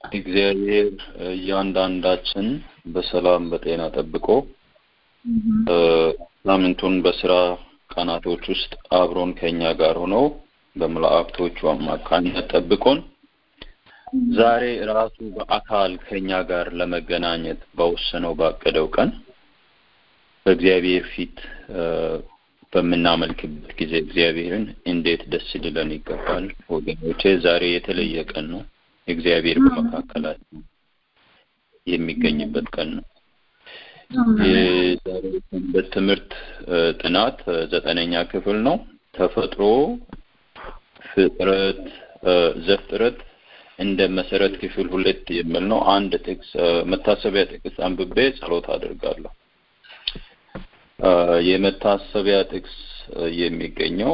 እግዚአብሔር እያንዳንዳችን በሰላም በጤና ጠብቆ ሳምንቱን በስራ ቀናቶች ውስጥ አብሮን ከኛ ጋር ሆኖ በመላእክቶቹ አማካኝነት ጠብቆን ዛሬ ራሱ በአካል ከኛ ጋር ለመገናኘት በወሰነው ባቀደው ቀን በእግዚአብሔር ፊት በምናመልክበት ጊዜ እግዚአብሔርን እንዴት ደስ ሊለን ይገባል ወገኖቼ። ዛሬ የተለየ ቀን ነው። እግዚአብሔር በመካከላችን የሚገኝበት ቀን ነው። የዛሬ ሰንበት ትምህርት ጥናት ዘጠነኛ ክፍል ነው። ተፈጥሮ፣ ፍጥረት፣ ዘፍጥረት እንደ መሰረት ክፍል ሁለት የሚል ነው። አንድ ጥቅስ መታሰቢያ ጥቅስ አንብቤ ጸሎት አድርጋለሁ። የመታሰቢያ ጥቅስ የሚገኘው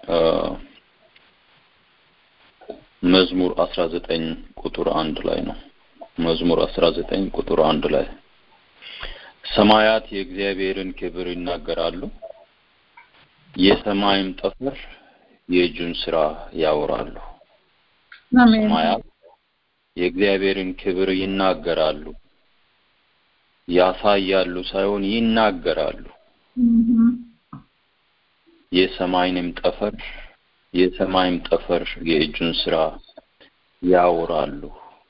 መዝሙር አስራ ዘጠኝ ቁጥር አንድ ላይ ነው። መዝሙር አስራ ዘጠኝ ቁጥር አንድ ላይ ሰማያት የእግዚአብሔርን ክብር ይናገራሉ፣ የሰማይም ጠፈር የእጁን ስራ ያወራሉ። ሰማያት የእግዚአብሔርን ክብር ይናገራሉ፣ ያሳያሉ ሳይሆን ይናገራሉ። የሰማይንም ጠፈር የሰማይም ጠፈር የእጁን ስራ ያወራሉ።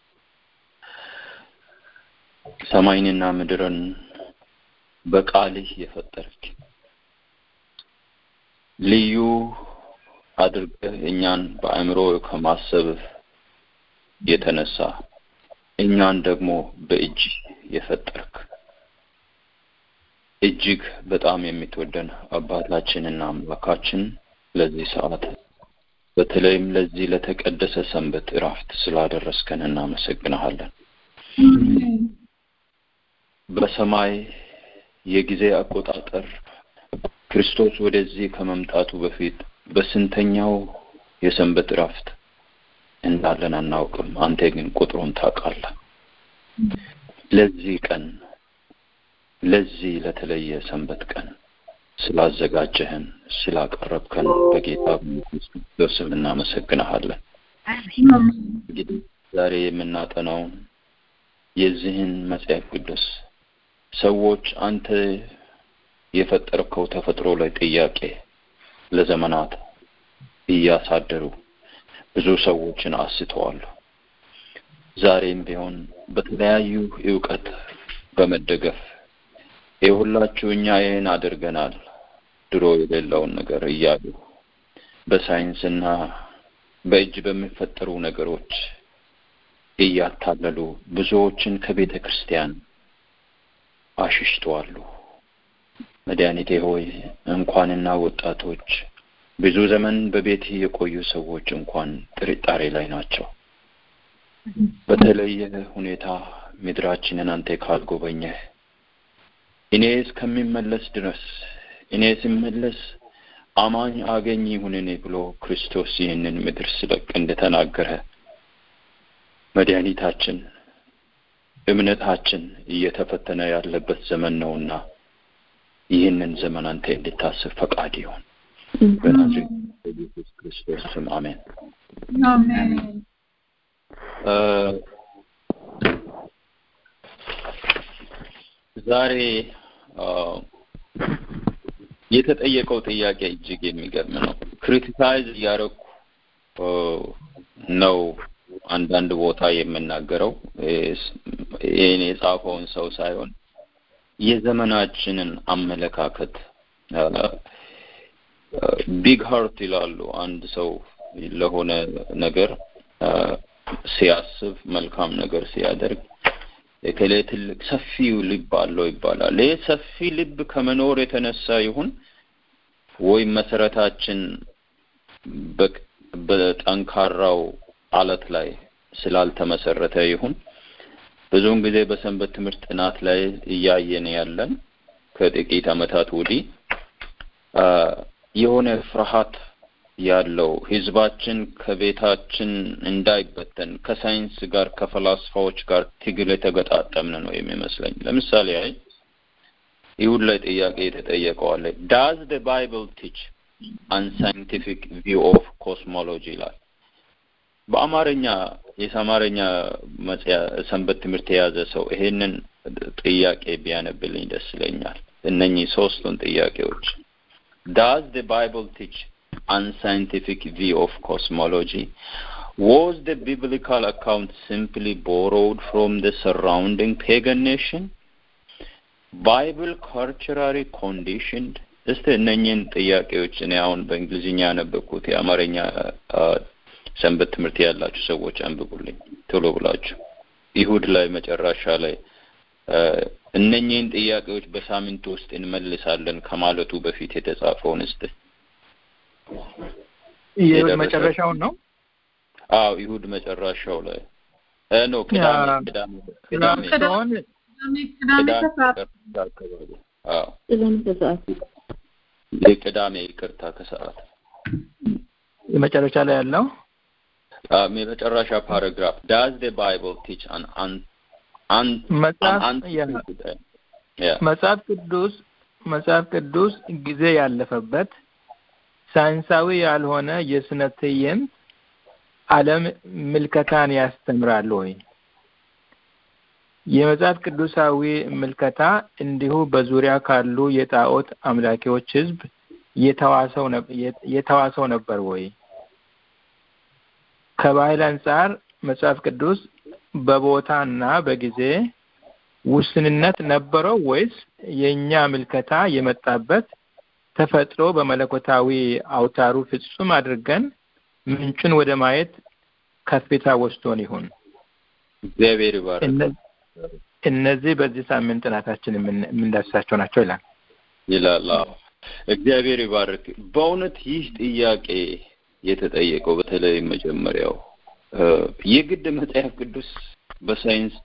ሰማይንና ምድርን በቃልህ የፈጠርክ ልዩ አድርገህ እኛን በአእምሮ ከማሰብ የተነሳ እኛን ደግሞ በእጅ የፈጠርክ እጅግ በጣም የምትወደን አባታችንና አምላካችን ለዚህ ሰዓት በተለይም ለዚህ ለተቀደሰ ሰንበት እረፍት ስላደረስከን እናመሰግናለን። በሰማይ የጊዜ አቆጣጠር ክርስቶስ ወደዚህ ከመምጣቱ በፊት በስንተኛው የሰንበት እረፍት እንዳለን አናውቅም። አንተ ግን ቁጥሩን ታውቃለህ። ለዚህ ቀን ለዚህ ለተለየ ሰንበት ቀን ስላዘጋጀህን ስላቀረብከን በጌታ በኢየሱስ ስም እናመሰግንሃለን። እንግዲህ ዛሬ የምናጠናውን የዚህን መጽሐፍ ቅዱስ ሰዎች አንተ የፈጠርከው ተፈጥሮ ላይ ጥያቄ ለዘመናት እያሳደሩ ብዙ ሰዎችን አስተዋሉ። ዛሬም ቢሆን በተለያዩ እውቀት በመደገፍ የሁላችሁ እኛ ይህን አድርገናል ድሮ የሌለውን ነገር እያሉ በሳይንስና በእጅ በሚፈጠሩ ነገሮች እያታለሉ ብዙዎችን ከቤተ ክርስቲያን አሽሽተዋሉ። መድኃኒቴ ሆይ እንኳንና ወጣቶች ብዙ ዘመን በቤት የቆዩ ሰዎች እንኳን ጥርጣሬ ላይ ናቸው። በተለየ ሁኔታ ምድራችንን አንተ ካልጎበኘህ እኔ እስከሚመለስ ድረስ እኔ ስመለስ አማኝ አገኝ ይሁን እኔ ብሎ ክርስቶስ ይህንን ምድር ስለቅ እንደተናገረ መድኃኒታችን እምነታችን እየተፈተነ ያለበት ዘመን ነውና ይህንን ዘመን አንተ እንድታስብ ፈቃድ ይሁን። በናዝሬት በኢየሱስ ክርስቶስ ስም አሜን። ዛሬ የተጠየቀው ጥያቄ እጅግ የሚገርም ነው። ክሪቲሳይዝ እያደረኩ ነው አንዳንድ ቦታ የምናገረው ይህን የጻፈውን ሰው ሳይሆን የዘመናችንን አመለካከት ቢግ ሀርት ይላሉ። አንድ ሰው ለሆነ ነገር ሲያስብ መልካም ነገር ሲያደርግ እከሌ ትልቅ ሰፊው ልብ አለው ይባላል። ይህ ሰፊ ልብ ከመኖር የተነሳ ይሁን ወይም መሰረታችን በጠንካራው አለት ላይ ስላልተመሰረተ ይሁን ብዙውን ጊዜ በሰንበት ትምህርት ጥናት ላይ እያየን ያለን ከጥቂት ዓመታት ወዲህ የሆነ ፍርሃት ያለው ህዝባችን ከቤታችን እንዳይበተን ከሳይንስ ጋር ከፈላስፋዎች ጋር ትግል የተገጣጠምን ነው የሚመስለኝ። ለምሳሌ አይ ይሁን ላይ ጥያቄ የተጠየቀው አለ ዳዝ the bible teach unscientific view of cosmology ይላል በአማርኛ የአማርኛ መጽያ ሰንበት ትምህርት የያዘ ሰው ይሄንን ጥያቄ ቢያነብልኝ ደስ ይለኛል። እነኚህ ሶስቱን ጥያቄዎች ዳዝ the Bible teach unscientific view of cosmology? Was the biblical account simply borrowed from the surrounding pagan nation? Bible culturally conditioned? እስቲ እነኚህን ጥያቄዎች እኔ አሁን በእንግሊዝኛ ያነበብኩት የአማርኛ ሰንበት ትምህርት ያላችሁ ሰዎች አንብቡልኝ ቶሎ ብላችሁ። ይሁድ ላይ መጨረሻ ላይ እነኚህን ጥያቄዎች በሳምንት ውስጥ እንመልሳለን ከማለቱ በፊት የተጻፈውን እስቲ መጨረሻውን ነው። አዎ ይሁድ መጨረሻው ላይ ኖ ቅዳሜ ቅዳሜ ቅዳሜ ሲሆን የቅዳሜ ይቅርታ ከሰዓት የመጨረሻ ላይ ያለው የመጨረሻ ፓራግራፍ ዳዝ ደ ባይብል ቲች አን መጽሐፍ ቅዱስ መጽሐፍ ቅዱስ ጊዜ ያለፈበት ሳይንሳዊ ያልሆነ የስነ ትዕይንት ዓለም ምልከታን ያስተምራል ወይ? የመጽሐፍ ቅዱሳዊ ምልከታ እንዲሁ በዙሪያ ካሉ የጣዖት አምላኪዎች ሕዝብ የተዋሰው ነበር ወይ? ከባህል አንጻር መጽሐፍ ቅዱስ በቦታና በጊዜ ውስንነት ነበረው ወይስ የእኛ ምልከታ የመጣበት ተፈጥሮ በመለኮታዊ አውታሩ ፍጹም አድርገን ምንጩን ወደ ማየት ከፍታ ወስዶን ይሁን? እግዚአብሔር ይባርክ። እነዚህ በዚህ ሳምንት ጥናታችን የምንዳስሳቸው ናቸው ይላል ይላል። እግዚአብሔር ይባርክ። በእውነት ይህ ጥያቄ የተጠየቀው በተለይ መጀመሪያው የግድ መጽሐፍ ቅዱስ በሳይንስ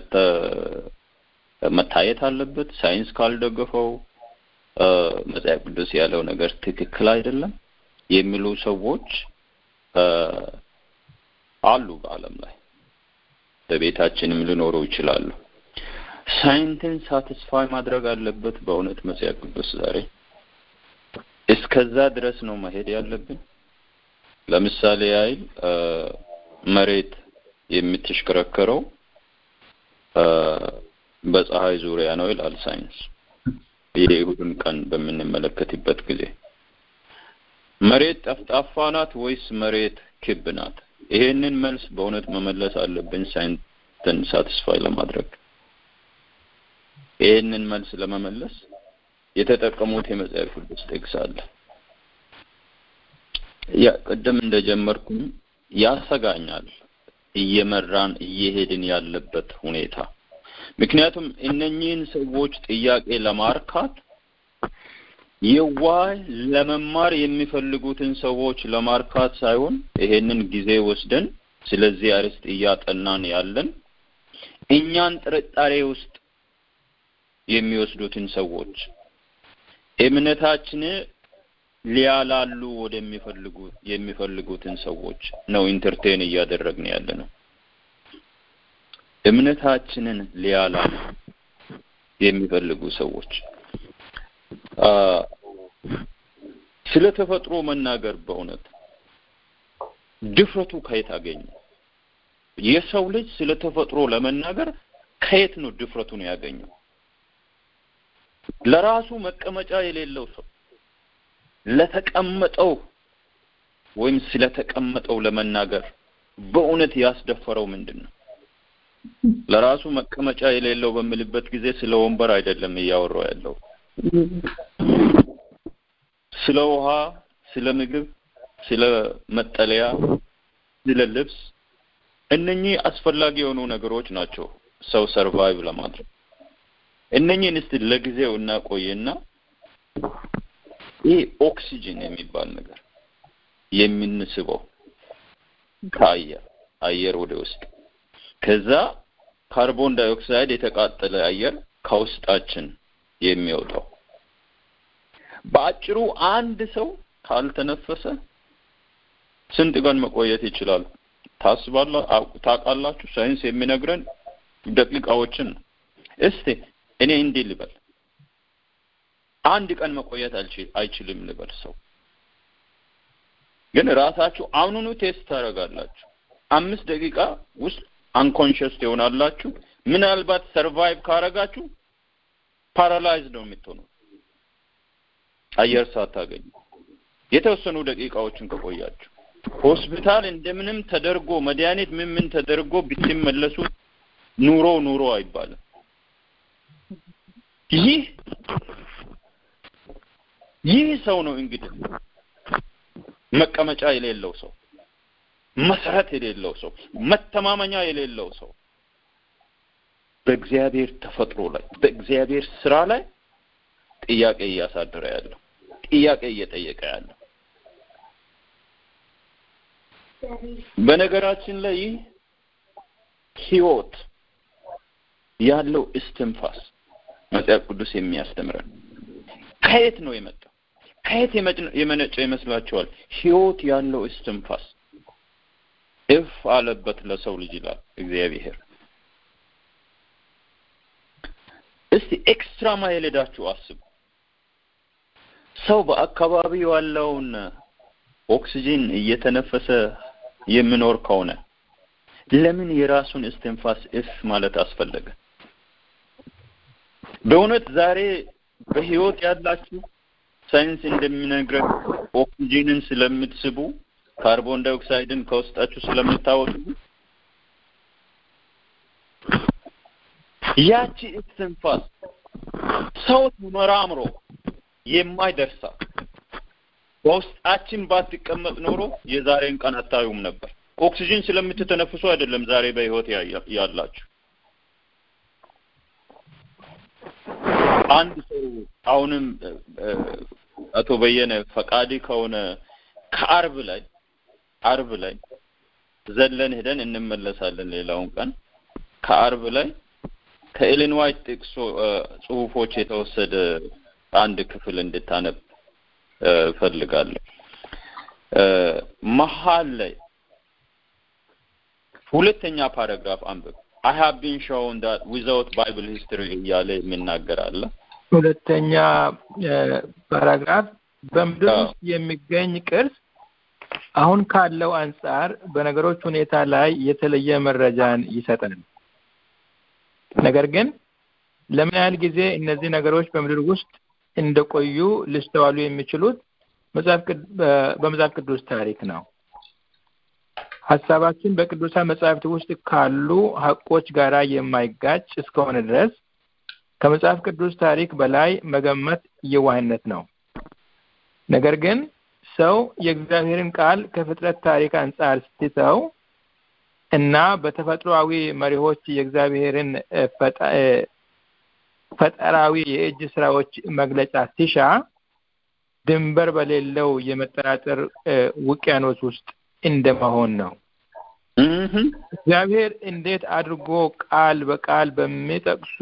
መታየት አለበት። ሳይንስ ካልደገፈው መጽሐፍ ቅዱስ ያለው ነገር ትክክል አይደለም የሚሉ ሰዎች አሉ በዓለም ላይ በቤታችንም ሊኖሩ ይችላሉ። ሳይንስን ሳቲስፋይ ማድረግ አለበት በእውነት መጽሐፍ ቅዱስ ዛሬ እስከዛ ድረስ ነው መሄድ ያለብን። ለምሳሌ ያህል መሬት የምትሽከረከረው በፀሐይ ዙሪያ ነው ይላል ሳይንስ። የይሁድን ቀን በምንመለከትበት ጊዜ መሬት ጠፍጣፋ ናት ወይስ መሬት ክብ ናት? ይሄንን መልስ በእውነት መመለስ አለብን ሳይንስን ሳቲስፋይ ለማድረግ። ይሄንን መልስ ለመመለስ የተጠቀሙት የመጽሐፍ ቅዱስ ጥቅስ አለ። ያ ቅድም እንደጀመርኩኝ ያሰጋኛል እየመራን እየሄድን ያለበት ሁኔታ። ምክንያቱም እነኚህን ሰዎች ጥያቄ ለማርካት የዋህ ለመማር የሚፈልጉትን ሰዎች ለማርካት ሳይሆን ይሄንን ጊዜ ወስደን ስለዚህ አርዕስት እያጠናን ያለን እኛን ጥርጣሬ ውስጥ የሚወስዱትን ሰዎች እምነታችን ሊያላሉ ወደሚፈልጉ የሚፈልጉትን ሰዎች ነው ኢንተርቴን እያደረግን ያለ ነው። እምነታችንን ሊያላሉ የሚፈልጉ ሰዎች ስለ ተፈጥሮ መናገር በእውነት ድፍረቱ ከየት አገኘ? የሰው ልጅ ስለ ተፈጥሮ ለመናገር ከየት ነው ድፍረቱን ያገኘው? ለራሱ መቀመጫ የሌለው ሰው ለተቀመጠው ወይም ስለተቀመጠው ለመናገር በእውነት ያስደፈረው ምንድን ነው? ለራሱ መቀመጫ የሌለው በምልበት ጊዜ ስለ ወንበር አይደለም እያወራው ያለው ስለ ውሃ፣ ስለ ምግብ፣ ስለ መጠለያ፣ ስለ ልብስ እነኚህ አስፈላጊ የሆኑ ነገሮች ናቸው ሰው ሰርቫይቭ ለማድረግ። እነኚህን እስቲ ለጊዜው እናቆይና ይህ ኦክሲጅን የሚባል ነገር የምንስበው ከአየር አየር ወደ ውስጥ ከዛ ካርቦን ዳይኦክሳይድ የተቃጠለ አየር ከውስጣችን የሚወጣው በአጭሩ አንድ ሰው ካልተነፈሰ ስንት ቀን መቆየት ይችላል ታስባላ ታውቃላችሁ? ሳይንስ የሚነግረን ደቂቃዎችን ነው። እስቲ እኔ እንዲህ ልበል፣ አንድ ቀን መቆየት አይችልም ልበል ሰው ግን ራሳችሁ አሁኑኑ ቴስት ታደርጋላችሁ። አምስት ደቂቃ ውስጥ አንኮንሽስ ትሆናላችሁ። ምናልባት ሰርቫይቭ ካረጋችሁ ፓራላይዝ ነው የምትሆኑ አየር ሳታገኙ የተወሰኑ ደቂቃዎችን ከቆያችሁ ሆስፒታል እንደምንም ተደርጎ መድኃኒት ምን ምን ተደርጎ ብትመለሱ ኑሮ ኑሮ አይባልም። ይህ ይህ ሰው ነው እንግዲህ መቀመጫ የሌለው ሰው፣ መሰረት የሌለው ሰው፣ መተማመኛ የሌለው ሰው በእግዚአብሔር ተፈጥሮ ላይ በእግዚአብሔር ስራ ላይ ጥያቄ እያሳደረ ያለው ጥያቄ እየጠየቀ ያለው በነገራችን ላይ ይህ ህይወት ያለው እስትንፋስ መጽሐፍ ቅዱስ የሚያስተምረን ከየት ነው የመጣው? ከየት የመነጨ ይመስላችኋል? ህይወት ያለው እስትንፋስ እፍ አለበት ለሰው ልጅ ይላል እግዚአብሔር። እስቲ ኤክስትራ ማይል ሄዳችሁ አስቡ። ሰው በአካባቢው ያለውን ኦክሲጂን እየተነፈሰ የሚኖር ከሆነ ለምን የራሱን እስትንፋስ እፍ ማለት አስፈለገ? በእውነት ዛሬ በህይወት ያላችሁ ሳይንስ እንደሚነግረን ኦክሲጂንን ስለምትስቡ ካርቦን ዳይኦክሳይድን ከውስጣችሁ ስለምታወጡ ያቺ እስትንፋስ ሰው ተመራምሮ የማይደርሳ በውስጣችን ባትቀመጥ ኖሮ የዛሬን ቀን አታዩም ነበር። ኦክሲጅን ስለምትተነፍሱ አይደለም ዛሬ በህይወት ያላችሁ። አንድ ሰው አሁንም አቶ በየነ ፈቃዲ ከሆነ ከአርብ ላይ አርብ ላይ ዘለን ሄደን እንመለሳለን። ሌላውን ቀን ከአርብ ላይ ከኤሌን ዋይት ጥቅሶ ጽሁፎች የተወሰደ አንድ ክፍል እንድታነብ እፈልጋለሁ። መሀል ላይ ሁለተኛ ፓራግራፍ አንብብ። አይ ሃቭ ቢን ሾውን ዳት ዊዛውት ባይብል ሂስትሪ እያለ የሚናገር አለ። ሁለተኛ ፓራግራፍ በምድር ውስጥ የሚገኝ ቅርስ አሁን ካለው አንጻር በነገሮች ሁኔታ ላይ የተለየ መረጃን ይሰጣል። ነገር ግን ለምን ያህል ጊዜ እነዚህ ነገሮች በምድር ውስጥ እንደቆዩ ሊስተዋሉ የሚችሉት በመጽሐፍ ቅዱስ ታሪክ ነው። ሀሳባችን በቅዱሳን መጽሐፍት ውስጥ ካሉ ሀቆች ጋራ የማይጋጭ እስከሆነ ድረስ ከመጽሐፍ ቅዱስ ታሪክ በላይ መገመት የዋህነት ነው። ነገር ግን ሰው የእግዚአብሔርን ቃል ከፍጥረት ታሪክ አንጻር ስትተው እና በተፈጥሮአዊ መሪዎች የእግዚአብሔርን ፈጠራዊ የእጅ ስራዎች መግለጫ ሲሻ ድንበር በሌለው የመጠራጠር ውቅያኖስ ውስጥ እንደመሆን ነው። እግዚአብሔር እንዴት አድርጎ ቃል በቃል በሚጠቅሱ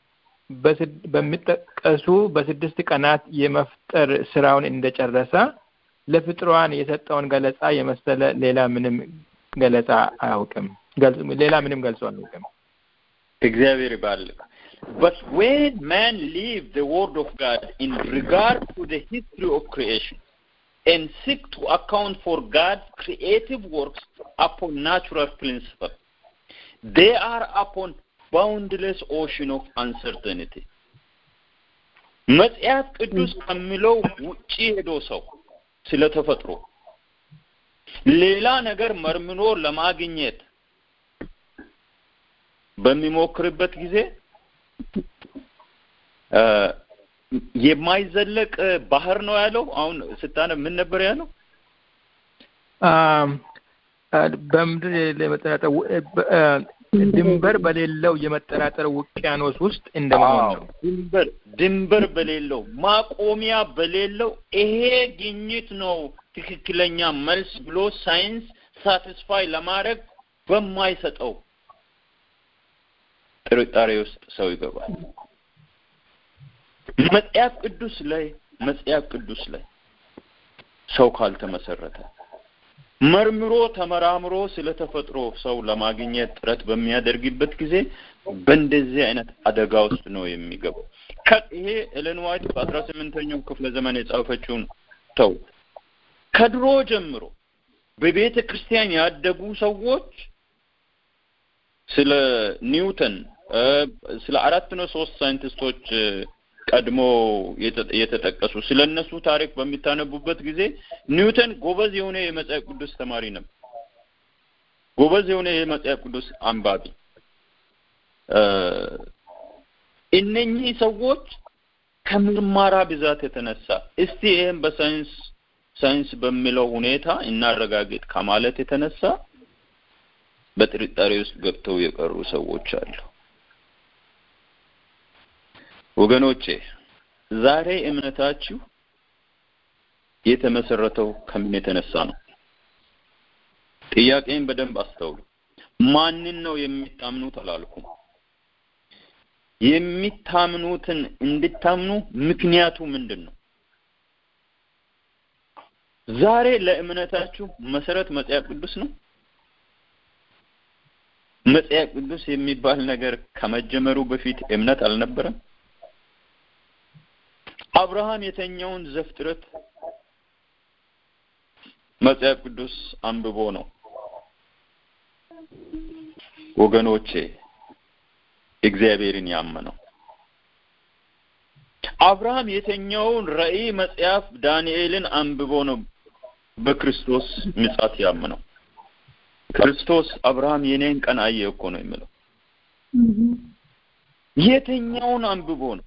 በሚጠቀሱ በስድስት ቀናት የመፍጠር ስራውን እንደጨረሰ ለፍጥሯን የሰጠውን ገለጻ የመሰለ ሌላ ምንም ገለጻ አያውቅም። ሌላ ምንም ገልጾ አያውቅም። እግዚአብሔር ይባርክ። But when man leave the word of God in regard to the history of creation and seek to account for God's creative works upon natural principle, they are upon boundless ocean of uncertainty. መጽሐፍ ቅዱስ ከሚለው ውጪ ሄዶ ሰው ስለ ተፈጥሮ ሌላ ነገር መርምኖ ለማግኘት በሚሞክርበት ጊዜ የማይዘለቅ ባህር ነው ያለው። አሁን ስታነብ ምን ነበር ያለው? በምድር የመጠራጠር ድንበር በሌለው የመጠራጠር ውቅያኖስ ውስጥ እንደመሆን ነው። ድንበር ድንበር በሌለው ማቆሚያ በሌለው ይሄ ግኝት ነው ትክክለኛ መልስ ብሎ ሳይንስ ሳቲስፋይ ለማድረግ በማይሰጠው ጥርጣሬ ውስጥ ሰው ይገባል። መጽሐፍ ቅዱስ ላይ መጽሐፍ ቅዱስ ላይ ሰው ካልተመሰረተ መርምሮ ተመራምሮ ስለ ተፈጥሮ ሰው ለማግኘት ጥረት በሚያደርግበት ጊዜ በእንደዚህ አይነት አደጋ ውስጥ ነው የሚገባው። ይሄ ኤለን ዋይት በአስራ ስምንተኛው ክፍለ ዘመን የጻፈችውን ተው ከድሮ ጀምሮ በቤተ ክርስቲያን ያደጉ ሰዎች ስለ ኒውተን ስለ አራት ነው ሶስት ሳይንቲስቶች ቀድሞ የተጠቀሱ ስለ እነሱ ታሪክ በሚታነቡበት ጊዜ ኒውተን ጎበዝ የሆነ የመጽሐፍ ቅዱስ ተማሪ ነበር። ጎበዝ የሆነ የመጽሐፍ ቅዱስ አንባቢ። እነኚህ ሰዎች ከምርመራ ብዛት የተነሳ እስቲ ይህም በሳይንስ ሳይንስ በሚለው ሁኔታ እናረጋግጥ ከማለት የተነሳ በጥርጣሬ ውስጥ ገብተው የቀሩ ሰዎች አሉ። ወገኖቼ ዛሬ እምነታችሁ የተመሰረተው ከምን የተነሳ ነው? ጥያቄን በደንብ አስተውሉ። ማንን ነው የሚታምኑት አላልኩም። የሚታምኑትን እንድታምኑ ምክንያቱ ምንድን ነው? ዛሬ ለእምነታችሁ መሰረት መጽሐፍ ቅዱስ ነው። መጽሐፍ ቅዱስ የሚባል ነገር ከመጀመሩ በፊት እምነት አልነበረም። አብርሃም የተኛውን ዘፍጥረት መጽሐፍ ቅዱስ አንብቦ ነው። ወገኖቼ እግዚአብሔርን ያመነው አብርሃም የተኛውን ራእይ መጽሐፍ ዳንኤልን አንብቦ ነው በክርስቶስ ምጻት ያመነው። ክርስቶስ አብርሃም የኔን ቀን አየ እኮ ነው የሚለው። የተኛውን አንብቦ ነው።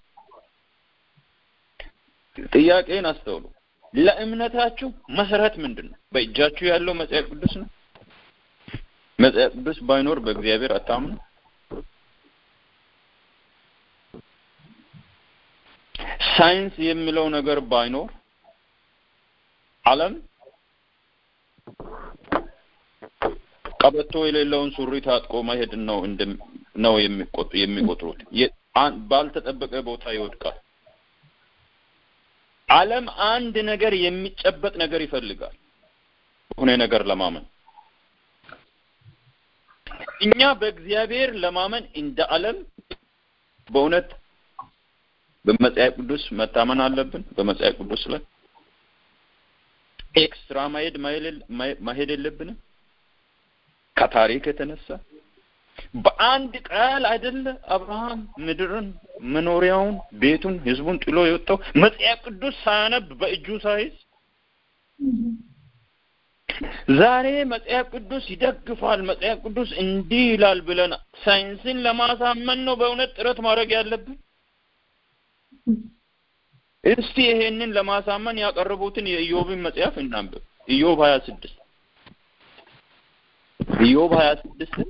ጥያቄን አስተውሉ። ለእምነታችሁ መሰረት ምንድን ነው? በእጃችሁ ያለው መጽሐፍ ቅዱስ ነው። መጽሐፍ ቅዱስ ባይኖር በእግዚአብሔር አታምኑ። ሳይንስ የሚለው ነገር ባይኖር ዓለም ቀበቶ የሌለውን ሱሪ ታጥቆ መሄድ ነው ነው የሚቆጡ የሚቆጥሩት ባልተጠበቀ ቦታ ይወድቃል። ዓለም አንድ ነገር የሚጨበጥ ነገር ይፈልጋል የሆነ ነገር ለማመን። እኛ በእግዚአብሔር ለማመን እንደ ዓለም በእውነት በመጽሐፍ ቅዱስ መታመን አለብን። በመጽሐፍ ቅዱስ ላይ ኤክስትራ ማሄድ ማሄድ የለብንም። ከታሪክ የተነሳ በአንድ ቃል አይደለ አብርሃም ምድርን፣ መኖሪያውን፣ ቤቱን፣ ህዝቡን ጥሎ የወጣው መጽሐፍ ቅዱስ ሳያነብ በእጁ ሳይዝ። ዛሬ መጽሐፍ ቅዱስ ይደግፋል፣ መጽሐፍ ቅዱስ እንዲህ ይላል ብለን ሳይንስን ለማሳመን ነው በእውነት ጥረት ማድረግ ያለብን። እስቲ ይሄንን ለማሳመን ያቀረቡትን የኢዮብን መጽሐፍ እናንብብ። ኢዮብ ሀያ ስድስት ኢዮብ ሀያ ስድስትን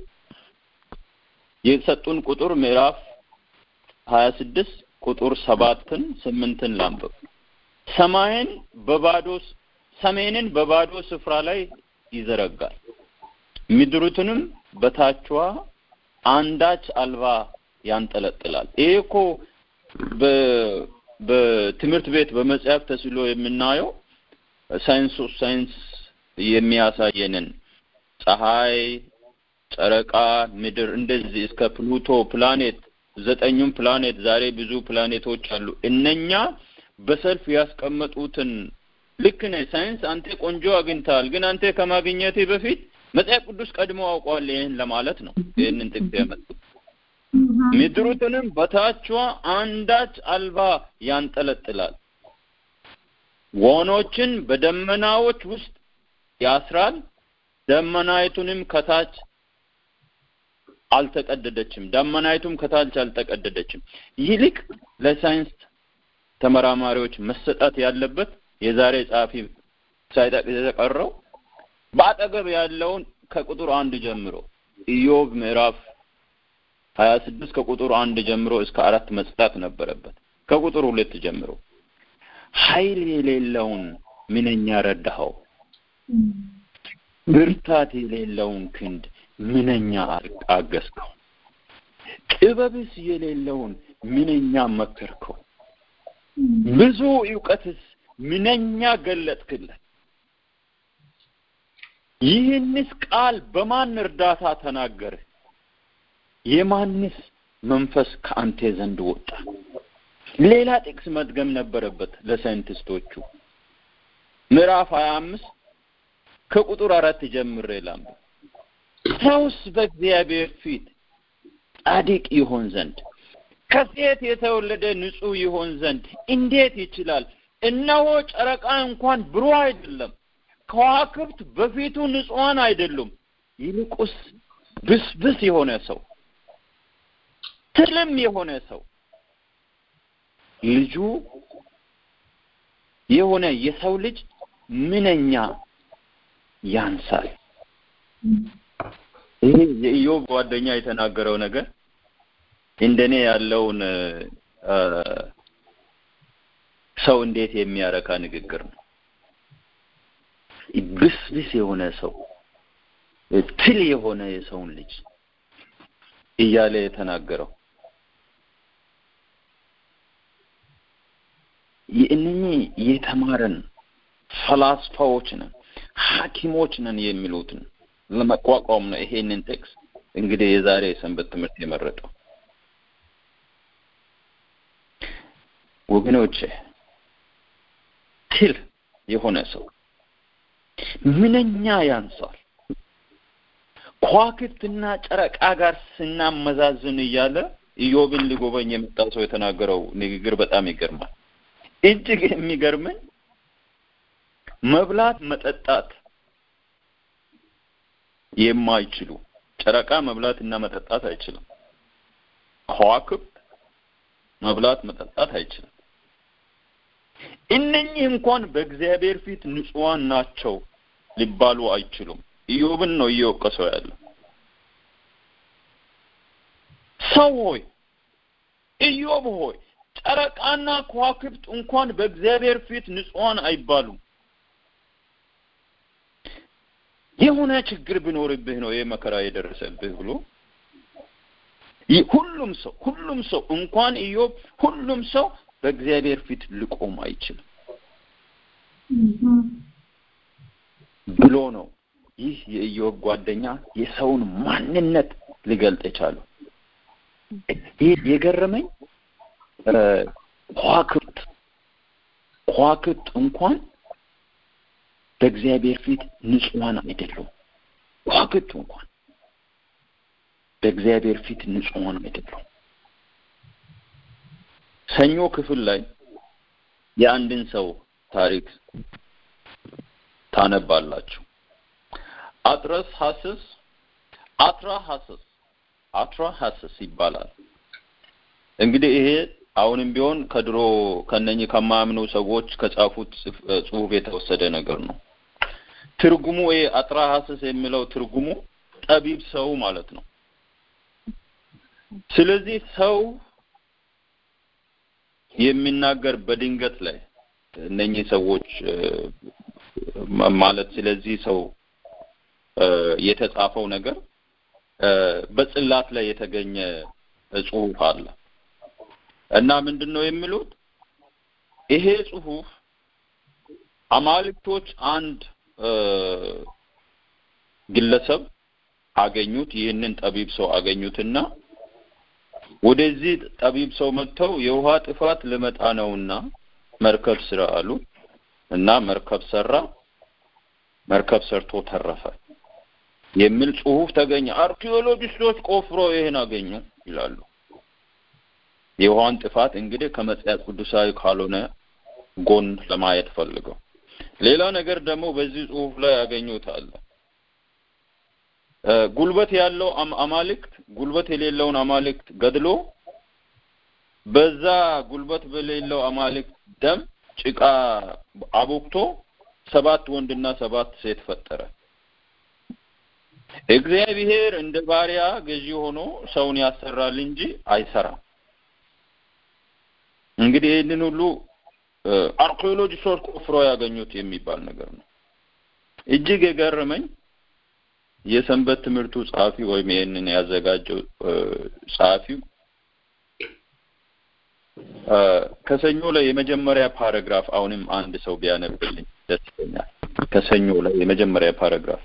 የሰጡን ቁጥር ምዕራፍ ሀያ ስድስት ቁጥር ሰባትን ስምንትን ላንብብ። ሰማይን በባዶ ሰሜንን በባዶ ስፍራ ላይ ይዘረጋል፣ ምድሩትንም በታቿ አንዳች አልባ ያንጠለጥላል። ይሄ እኮ በትምህርት ቤት በመጽሐፍ ተስሎ የምናየው ሳይንሱ ሳይንስ የሚያሳየንን ፀሐይ፣ ጨረቃ፣ ምድር እንደዚህ እስከ ፕሉቶ ፕላኔት ዘጠኙም ፕላኔት ዛሬ ብዙ ፕላኔቶች አሉ። እነኛ በሰልፍ ያስቀመጡትን ልክ ነህ ሳይንስ አንተ ቆንጆ አግኝተሃል፣ ግን አንተ ከማግኘቴ በፊት መጽሐፍ ቅዱስ ቀድሞ አውቀዋል። ይህን ለማለት ነው ይህንን ጥቅስ ያመጡት። ምድሩትንም በታቿ አንዳች አልባ ያንጠለጥላል፣ ወኖችን በደመናዎች ውስጥ ያስራል፣ ደመናይቱንም ከታች አልተቀደደችም፣ ደመናይቱም ከታች አልተቀደደችም። ይልቅ ለሳይንስ ተመራማሪዎች መሰጠት ያለበት የዛሬ ጸሐፊ ሳይጠቅስ የተቀረው በአጠገብ ያለውን ከቁጥር አንድ ጀምሮ ኢዮብ ምዕራፍ ሀያ ስድስት ከቁጥር አንድ ጀምሮ እስከ አራት መስጣት ነበረበት። ከቁጥር ሁለት ጀምሮ ኃይል የሌለውን ምንኛ ረዳኸው፣ ብርታት የሌለውን ክንድ ምንኛ አገዝከው፣ ጥበብስ የሌለውን ምንኛ መከርከው፣ ብዙ እውቀትስ ምንኛ ገለጥክለት። ይህንስ ቃል በማን እርዳታ ተናገርህ? የማንስ መንፈስ ከአንተ ዘንድ ወጣ? ሌላ ጥቅስ መድገም ነበረበት ለሳይንቲስቶቹ። ምዕራፍ ሀያ አምስት ከቁጥር አራት ጀምሬ ላንብብ። ሰውስ በእግዚአብሔር ፊት ጻድቅ ይሆን ዘንድ ከሴት የተወለደ ንጹሕ ይሆን ዘንድ እንዴት ይችላል? እነሆ ጨረቃ እንኳን ብሩህ አይደለም፣ ከዋክብት በፊቱ ንጹሐን አይደሉም። ይልቁስ ብስብስ የሆነ ሰው ትልም የሆነ ሰው ልጁ የሆነ የሰው ልጅ ምንኛ ያንሳል። ይሄ የኢዮብ ጓደኛ የተናገረው ነገር እንደኔ ያለውን ሰው እንዴት የሚያረካ ንግግር ነው። ብስብስ የሆነ ሰው ትል የሆነ የሰውን ልጅ እያለ የተናገረው እነኚህ የተማረን ፈላስፋዎች ነን፣ ሐኪሞች ነን የሚሉትን ለመቋቋም ነው ይሄንን ቴክስ እንግዲህ የዛሬ የሰንበት ትምህርት የመረጠው። ወገኖቼ ትል የሆነ ሰው ምንኛ ያንሳል። ከዋክብትና ጨረቃ ጋር ስናመዛዝን እያለ ኢዮብን ሊጎበኝ የመጣ ሰው የተናገረው ንግግር በጣም ይገርማል። እጅግ የሚገርመኝ መብላት መጠጣት የማይችሉ ጨረቃ መብላት እና መጠጣት አይችልም። ከዋክብት መብላት መጠጣት አይችልም። እነኚህ እንኳን በእግዚአብሔር ፊት ንጹሐን ናቸው ሊባሉ አይችሉም። ኢዮብን ነው እየወቀሰው ያለው። ሰው ሆይ ኢዮብ ሆይ ጨረቃና ከዋክብት እንኳን በእግዚአብሔር ፊት ንጹሐን አይባሉም። የሆነ ችግር ቢኖርብህ ነው ይህ መከራ የደረሰብህ ብሎ ሁሉም ሰው ሁሉም ሰው እንኳን ኢዮብ ሁሉም ሰው በእግዚአብሔር ፊት ልቆም አይችልም ብሎ ነው ይህ የኢዮብ ጓደኛ የሰውን ማንነት ሊገልጥ የቻለው። ይህ የገረመኝ ከዋክብት ከዋክብት እንኳን በእግዚአብሔር ፊት ንጹሐን አይደሉም። ከዋክብት እንኳን በእግዚአብሔር ፊት ንጹሐን አይደሉም። ሰኞ ክፍል ላይ የአንድን ሰው ታሪክ ታነባላችሁ። አጥረስ ሐስስ አትራ ሐስስ አትራ ሐስስ ይባላል። እንግዲህ ይሄ አሁንም ቢሆን ከድሮ ከነኚህ ከማያምኑ ሰዎች ከጻፉት ጽሑፍ የተወሰደ ነገር ነው። ትርጉሙ ይሄ አጥራ ሐስስ የሚለው ትርጉሙ ጠቢብ ሰው ማለት ነው። ስለዚህ ሰው የሚናገር በድንገት ላይ እነኚህ ሰዎች ማለት ስለዚህ ሰው የተጻፈው ነገር በጽላት ላይ የተገኘ ጽሑፍ አለ እና ምንድን ነው የሚሉት ይሄ ጽሑፍ አማልክቶች አንድ ግለሰብ አገኙት። ይህንን ጠቢብ ሰው አገኙትና ወደዚህ ጠቢብ ሰው መጥተው የውሃ ጥፋት ልመጣ ነውና መርከብ ስራ አሉ እና መርከብ ሰራ። መርከብ ሰርቶ ተረፈ የሚል ጽሑፍ ተገኘ። አርኪኦሎጂስቶች ቆፍሮ ይሄን አገኙ ይላሉ። የውሃን ጥፋት እንግዲህ ከመጽሐፍ ቅዱሳዊ ካልሆነ ጎን ለማየት ፈልገው። ሌላ ነገር ደግሞ በዚህ ጽሑፍ ላይ ያገኙት አለ። ጉልበት ያለው አማልክት ጉልበት የሌለውን አማልክት ገድሎ በዛ ጉልበት በሌለው አማልክት ደም ጭቃ አቦክቶ ሰባት ወንድና ሰባት ሴት ፈጠረ። እግዚአብሔር እንደ ባሪያ ገዢ ሆኖ ሰውን ያሰራል እንጂ አይሰራም። እንግዲህ ይህንን ሁሉ አርኪኦሎጂስቶች ቆፍሮ ያገኙት የሚባል ነገር ነው። እጅግ የገረመኝ የሰንበት ትምህርቱ ጸሐፊ ወይም ይህንን ያዘጋጀው ጸሐፊው ከሰኞ ላይ የመጀመሪያ ፓራግራፍ አሁንም አንድ ሰው ቢያነብልኝ ደስ ይለኛል። ከሰኞ ላይ የመጀመሪያ ፓራግራፍ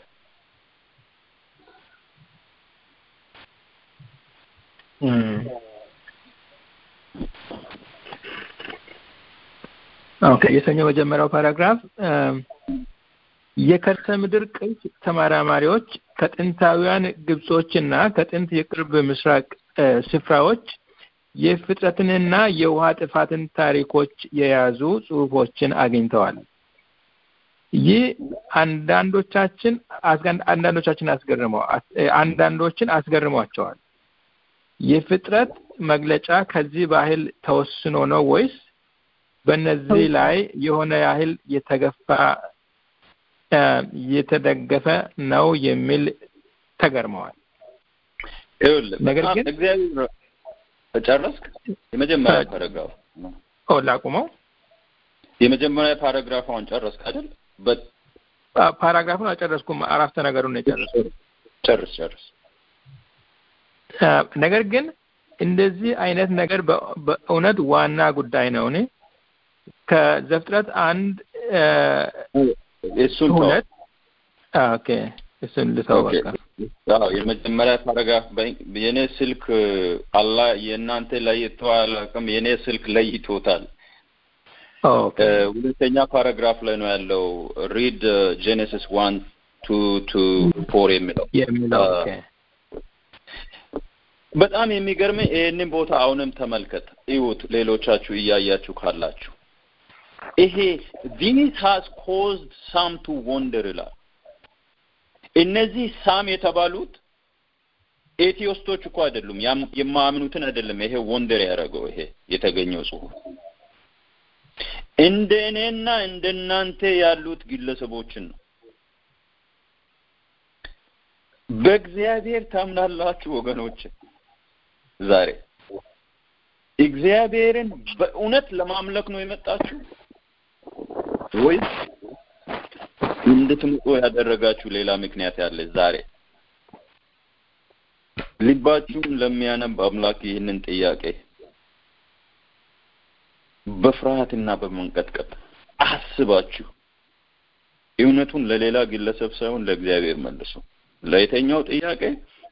ኦኬ የሰኞ መጀመሪያው ፓራግራፍ የከርሰ ምድር ቅርስ ተመራማሪዎች ከጥንታውያን ግብጾችና ከጥንት የቅርብ ምስራቅ ስፍራዎች የፍጥረትንና የውሃ ጥፋትን ታሪኮች የያዙ ጽሑፎችን አግኝተዋል። ይህ አንዳንዶቻችን አንዳንዶቻችን አስገርመው አንዳንዶችን አስገርሟቸዋል። የፍጥረት መግለጫ ከዚህ ባህል ተወስኖ ነው ወይስ በእነዚህ ላይ የሆነ ያህል የተገፋ የተደገፈ ነው የሚል ተገርመዋል። ነገር ግን እግዚአብሔር ጨረስክ? የመጀመሪያ ፓራግራፍ ኦ ላቁመው። የመጀመሪያ ፓራግራፏን ጨረስክ አይደል? ፓራግራፉን አልጨረስኩም። አረፍተ ነገሩን ነው የጨረስኩት። ጨርስ ጨርስ። ነገር ግን እንደዚህ አይነት ነገር በእውነት ዋና ጉዳይ ነው። እኔ ከዘፍጥረት አንድ እሱን ሁለት ኦኬ፣ እሱን ልተው በቃ። አዎ የመጀመሪያ ፓራግራፍ የኔ ስልክ አላ የእናንተ ለይቶ አላውቅም። የኔ ስልክ ለይቶታል። ሁለተኛ ፓራግራፍ ላይ ነው ያለው። ሪድ ጄኔሲስ ዋን ቱ ቱ ፎር የሚለው የሚለው በጣም የሚገርም ይህንን ቦታ አሁንም ተመልከት፣ እዩት። ሌሎቻችሁ እያያችሁ ካላችሁ ይሄ ዚስ ሃዝ ኮዝድ ሳም ቱ ወንደር ይላል። እነዚህ ሳም የተባሉት ኤቲዮስቶች እኮ አይደሉም፣ የማያምኑትን አይደለም። ይሄ ወንደር ያደረገው ይሄ የተገኘው ጽሁፍ እንደ እኔና እንደ እናንተ ያሉት ግለሰቦችን ነው። በእግዚአብሔር ታምናላችሁ ወገኖች? ዛሬ እግዚአብሔርን በእውነት ለማምለክ ነው የመጣችሁ ወይስ እንድትምጡ ያደረጋችሁ ሌላ ምክንያት ያለ? ዛሬ ልባችሁን ለሚያነብ አምላክ ይህንን ጥያቄ በፍርሃትና በመንቀጥቀጥ አስባችሁ እውነቱን ለሌላ ግለሰብ ሳይሆን ለእግዚአብሔር መልሱ። ለየተኛው ጥያቄ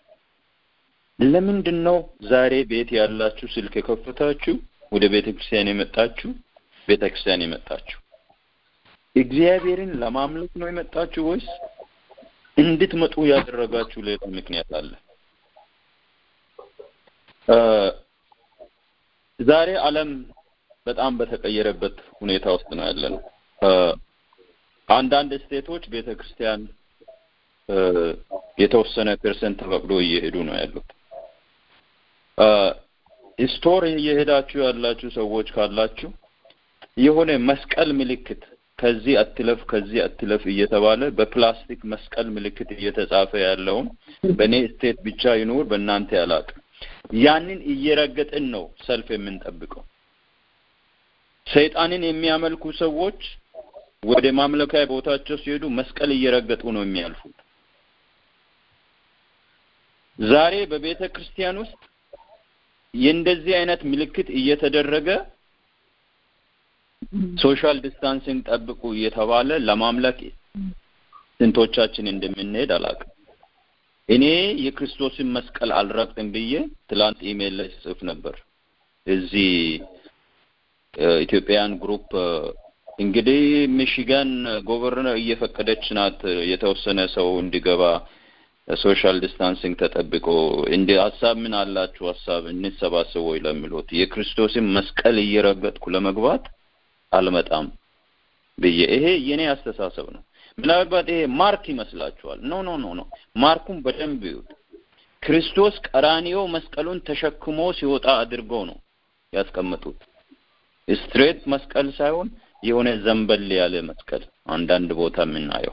ለምንድን ነው ዛሬ ቤት ያላችሁ ስልክ የከፈታችሁ ወደ ቤተ ክርስቲያን የመጣችሁ ቤተ ክርስቲያን የመጣችሁ እግዚአብሔርን ለማምለክ ነው የመጣችሁ ወይስ እንድትመጡ ያደረጋችሁ ሌላ ምክንያት አለ? ዛሬ ዓለም በጣም በተቀየረበት ሁኔታ ውስጥ ነው ያለ ነው። አንዳንድ ስቴቶች ቤተ ክርስቲያን የተወሰነ ፐርሰንት ተፈቅዶ እየሄዱ ነው ያሉት። ስቶር እየሄዳችሁ ያላችሁ ሰዎች ካላችሁ የሆነ መስቀል ምልክት ከዚህ አትለፍ ከዚህ አትለፍ እየተባለ በፕላስቲክ መስቀል ምልክት እየተጻፈ ያለውን በእኔ ስቴት ብቻ ይኑር በእናንተ ያላቅ ያንን እየረገጥን ነው ሰልፍ የምንጠብቀው። ሰይጣንን የሚያመልኩ ሰዎች ወደ ማምለኪያ ቦታቸው ሲሄዱ መስቀል እየረገጡ ነው የሚያልፉት። ዛሬ በቤተ ክርስቲያን ውስጥ የእንደዚህ አይነት ምልክት እየተደረገ ሶሻል ዲስታንሲንግ ጠብቁ እየተባለ ለማምለክ ስንቶቻችን እንደምንሄድ አላውቅም። እኔ የክርስቶስን መስቀል አልረግጥም ብዬ ትላንት ኢሜል ላይ ስጽፍ ነበር። እዚህ ኢትዮጵያን ግሩፕ እንግዲህ ሚሽጋን ጎቨርነር እየፈቀደች ናት የተወሰነ ሰው እንዲገባ ሶሻል ዲስታንሲንግ ተጠብቆ እንደ ሀሳብ ምን አላችሁ ሀሳብ እንሰባሰብ ወይ ለሚሉት የክርስቶስን መስቀል እየረገጥኩ ለመግባት አልመጣም ብዬ ይሄ የኔ አስተሳሰብ ነው። ምናልባት ይሄ ማርክ ይመስላችኋል። ኖ ኖ ኖ ኖ ማርኩን በደንብ ይዩት። ክርስቶስ ቀራኒዮ መስቀሉን ተሸክሞ ሲወጣ አድርገው ነው ያስቀመጡት። ስትሬት መስቀል ሳይሆን የሆነ ዘንበል ያለ መስቀል አንዳንድ ቦታ የምናየው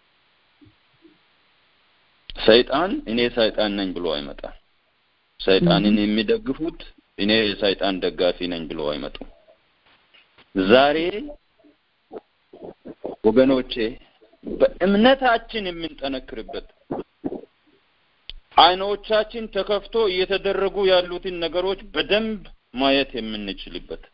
ሰይጣን እኔ ሰይጣን ነኝ ብሎ አይመጣም። ሰይጣንን የሚደግፉት እኔ የሰይጣን ደጋፊ ነኝ ብሎ አይመጡም። ዛሬ ወገኖቼ በእምነታችን የምንጠነክርበት አይኖቻችን ተከፍቶ እየተደረጉ ያሉትን ነገሮች በደንብ ማየት የምንችልበት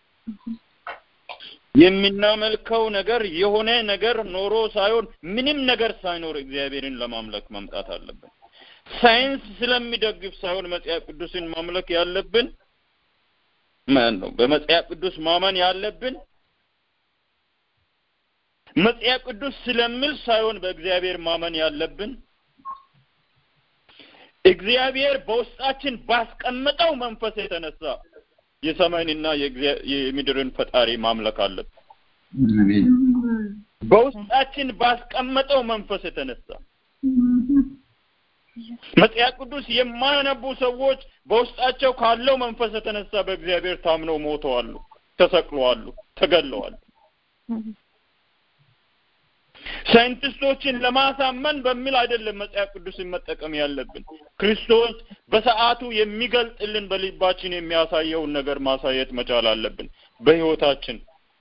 የምናመልከው ነገር የሆነ ነገር ኖሮ ሳይሆን ምንም ነገር ሳይኖር እግዚአብሔርን ለማምለክ መምጣት አለብን። ሳይንስ ስለሚደግፍ ሳይሆን መጽሐፍ ቅዱስን ማምለክ ያለብን ማን ነው? በመጽሐፍ ቅዱስ ማመን ያለብን መጽሐፍ ቅዱስ ስለሚል ሳይሆን በእግዚአብሔር ማመን ያለብን እግዚአብሔር በውስጣችን ባስቀመጠው መንፈስ የተነሳ የሰማይንና የምድርን ፈጣሪ ማምለክ አለብን። በውስጣችን ባስቀመጠው መንፈስ የተነሳ መጽሐፍ ቅዱስ የማያነቡ ሰዎች በውስጣቸው ካለው መንፈስ የተነሳ በእግዚአብሔር ታምነው ሞተዋሉ፣ ተሰቅለዋሉ፣ ተገለዋሉ። ሳይንቲስቶችን ለማሳመን በሚል አይደለም መጽሐፍ ቅዱስን መጠቀም ያለብን። ክርስቶስ በሰዓቱ የሚገልጥልን በልባችን የሚያሳየውን ነገር ማሳየት መቻል አለብን በህይወታችን።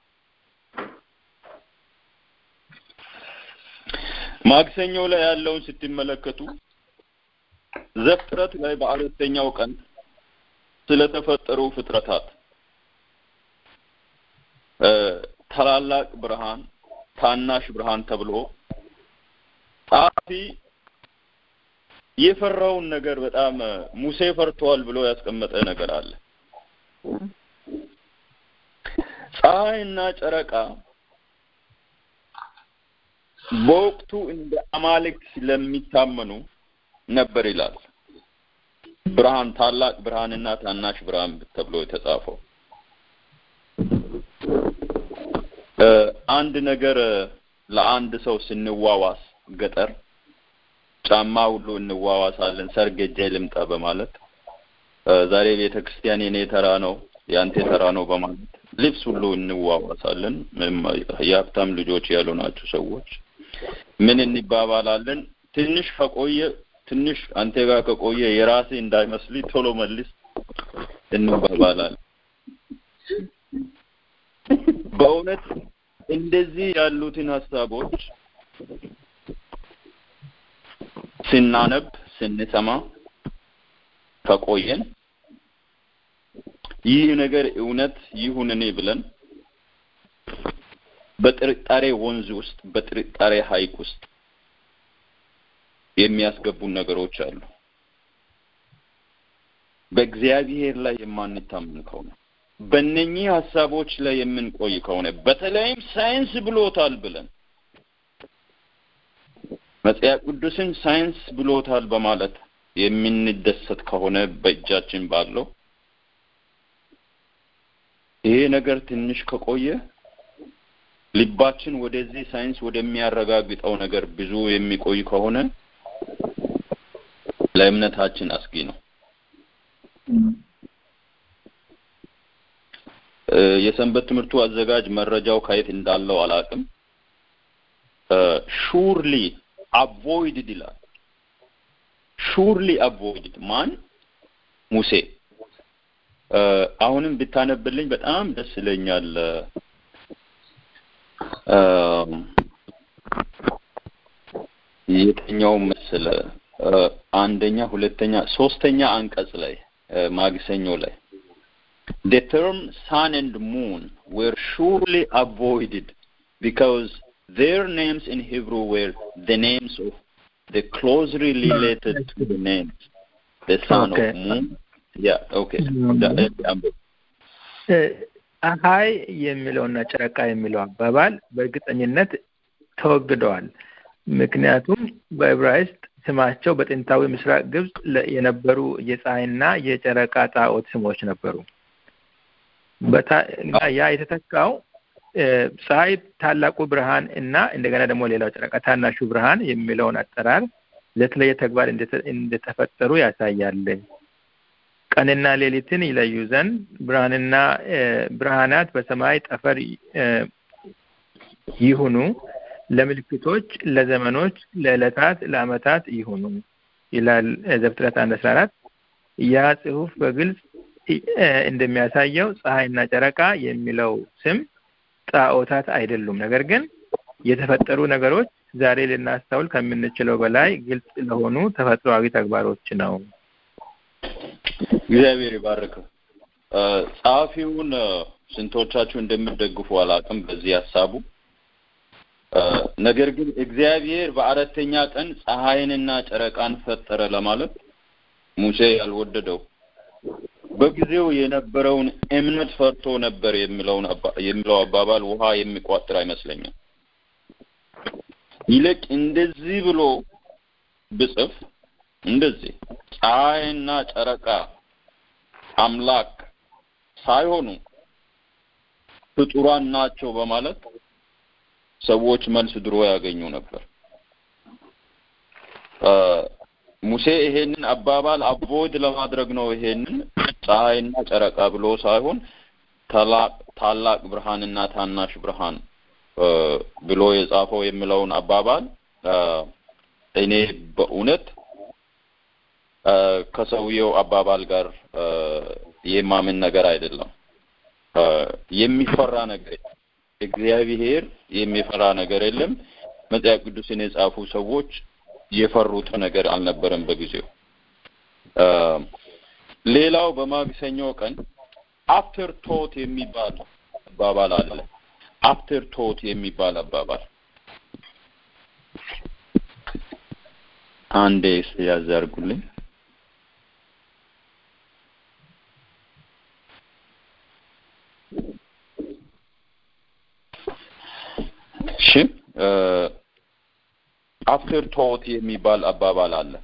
ማክሰኞ ላይ ያለውን ስትመለከቱ ዘፍጥረት ላይ በአራተኛው ቀን ስለተፈጠሩ ፍጥረታት ታላላቅ ብርሃን ታናሽ ብርሃን ተብሎ ጸሐፊ የፈራውን ነገር በጣም ሙሴ ፈርተዋል ብሎ ያስቀመጠ ነገር አለ። ፀሐይና ጨረቃ በወቅቱ እንደ አማልክት ስለሚታመኑ ነበር ይላል። ብርሃን ታላቅ ብርሃንና ታናሽ ብርሃን ተብሎ የተጻፈው አንድ ነገር ለአንድ ሰው ስንዋዋስ ገጠር ጫማ ሁሉ እንዋዋሳለን፣ ሰርግ ሄጄ ልምጣ በማለት ዛሬ ቤተ ክርስቲያን የኔ ተራ ነው የአንተ ተራ ነው በማለት ልብስ ሁሉ እንዋዋሳለን። የሀብታም ልጆች ያሉ ናቸው ሰዎች ምን እንባባላለን? ትንሽ ከቆየ ትንሽ አንተ ጋር ከቆየ የራሴ እንዳይመስል ቶሎ መልስ እንባባላለን። በእውነት እንደዚህ ያሉትን ሀሳቦች ስናነብ ስንሰማ ከቆየን ይህ ነገር እውነት ይሁንኔ ብለን በጥርጣሬ ወንዝ ውስጥ በጥርጣሬ ሐይቅ ውስጥ የሚያስገቡን ነገሮች አሉ። በእግዚአብሔር ላይ የማንታመን ከሆነ በእነኚህ ሀሳቦች ላይ የምንቆይ ከሆነ በተለይም ሳይንስ ብሎታል ብለን መጽሐፍ ቅዱስን ሳይንስ ብሎታል በማለት የምንደሰት ከሆነ በእጃችን ባለው ይሄ ነገር ትንሽ ከቆየ ልባችን ወደዚህ ሳይንስ ወደሚያረጋግጠው ነገር ብዙ የሚቆይ ከሆነ ለእምነታችን አስጊ ነው። የሰንበት ትምህርቱ አዘጋጅ መረጃው ከየት እንዳለው አላውቅም። ሹርሊ አቮይድድ ይላል። ሹርሊ አቮይድድ ማን? ሙሴ። አሁንም ብታነብልኝ በጣም ደስ ይለኛል። የትኛው መሰለ? አንደኛ፣ ሁለተኛ፣ ሶስተኛ አንቀጽ ላይ ማግሰኞ ላይ the term sun and moon were surely avoided because their names in Hebrew were the names of the closely related to the names the sun Okay. of moon yeah okay that, ፀሐይ የሚለውና ጨረቃ የሚለው አባባል በእርግጠኝነት ተወግደዋል። ምክንያቱም በዕብራይስጥ ስማቸው በጥንታዊ ምስራቅ ግብጽ ለ- የነበሩ የፀሐይና የጨረቃ ጣዖት ስሞች ነበሩ። በታ- እና ያ የተተካው እ፣ ፀሐይ ታላቁ ብርሃን እና እንደገና ደግሞ ሌላው ጨረቃ ታናሹ ብርሃን የሚለውን አጠራር ለተለየ ተግባር እንደተ- እንደተፈጠሩ ያሳያል። ቀንና ሌሊትን ይለዩ ዘንድ ብርሃንና እ፣ ብርሃናት በሰማይ ጠፈር እ፣ ይሁኑ፣ ለምልክቶች፣ ለዘመኖች፣ ለዕለታት፣ ለዓመታት ይሁኑ ይላል እ፣ ዘፍጥረት አንድ አስራ አራት ያ ጽሑፍ በግልጽ እ፣ እንደሚያሳየው ፀሐይና ጨረቃ የሚለው ስም ጣዖታት አይደሉም። ነገር ግን የተፈጠሩ ነገሮች ዛሬ ልናስተውል ከምንችለው በላይ ግልጽ ለሆኑ ተፈጥሯዊ ተግባሮች ነው። እግዚአብሔር ይባርከው። እ፣ ጸሐፊውን እ፣ ስንቶቻችሁ እንደምትደግፉ አላውቅም በዚህ ሀሳቡ እ፣ ነገር ግን እግዚአብሔር በአራተኛ ቀን ፀሐይንና ጨረቃን ፈጠረ ለማለት ሙሴ ያልወደደው በጊዜው የነበረውን እምነት ፈርቶ ነበር የሚለውን አባ- የሚለው አባባል ውሃ የሚቋጥር አይመስለኝም። ይልቅ እንደዚህ ብሎ ብጽፍ እንደዚህ ፀሐይና ጨረቃ አምላክ ሳይሆኑ ፍጡራን ናቸው በማለት ሰዎች መልስ ድሮ ያገኙ ነበር። ሙሴ ይሄንን አባባል አቮይድ ለማድረግ ነው ይሄንን ፀሐይና ጨረቃ ብሎ ሳይሆን ታላቅ ታላቅ ብርሃንና ታናሽ ብርሃን ብሎ የጻፈው የሚለውን አባባል እኔ በእውነት ከሰውየው አባባል ጋር የማምን ነገር አይደለም። የሚፈራ ነገር እግዚአብሔር የሚፈራ ነገር የለም። መጽሐፍ ቅዱስን የጻፉ ሰዎች የፈሩት ነገር አልነበረም በጊዜው። ሌላው በማክሰኞ ቀን አፍተር ቶት የሚባል አባባል አለ። አፍተር ቶት የሚባል አባባል አንዴ እስቲ ያዝ አድርጉልኝ። እሺ አፍተር ቶት የሚባል አባባል አለ።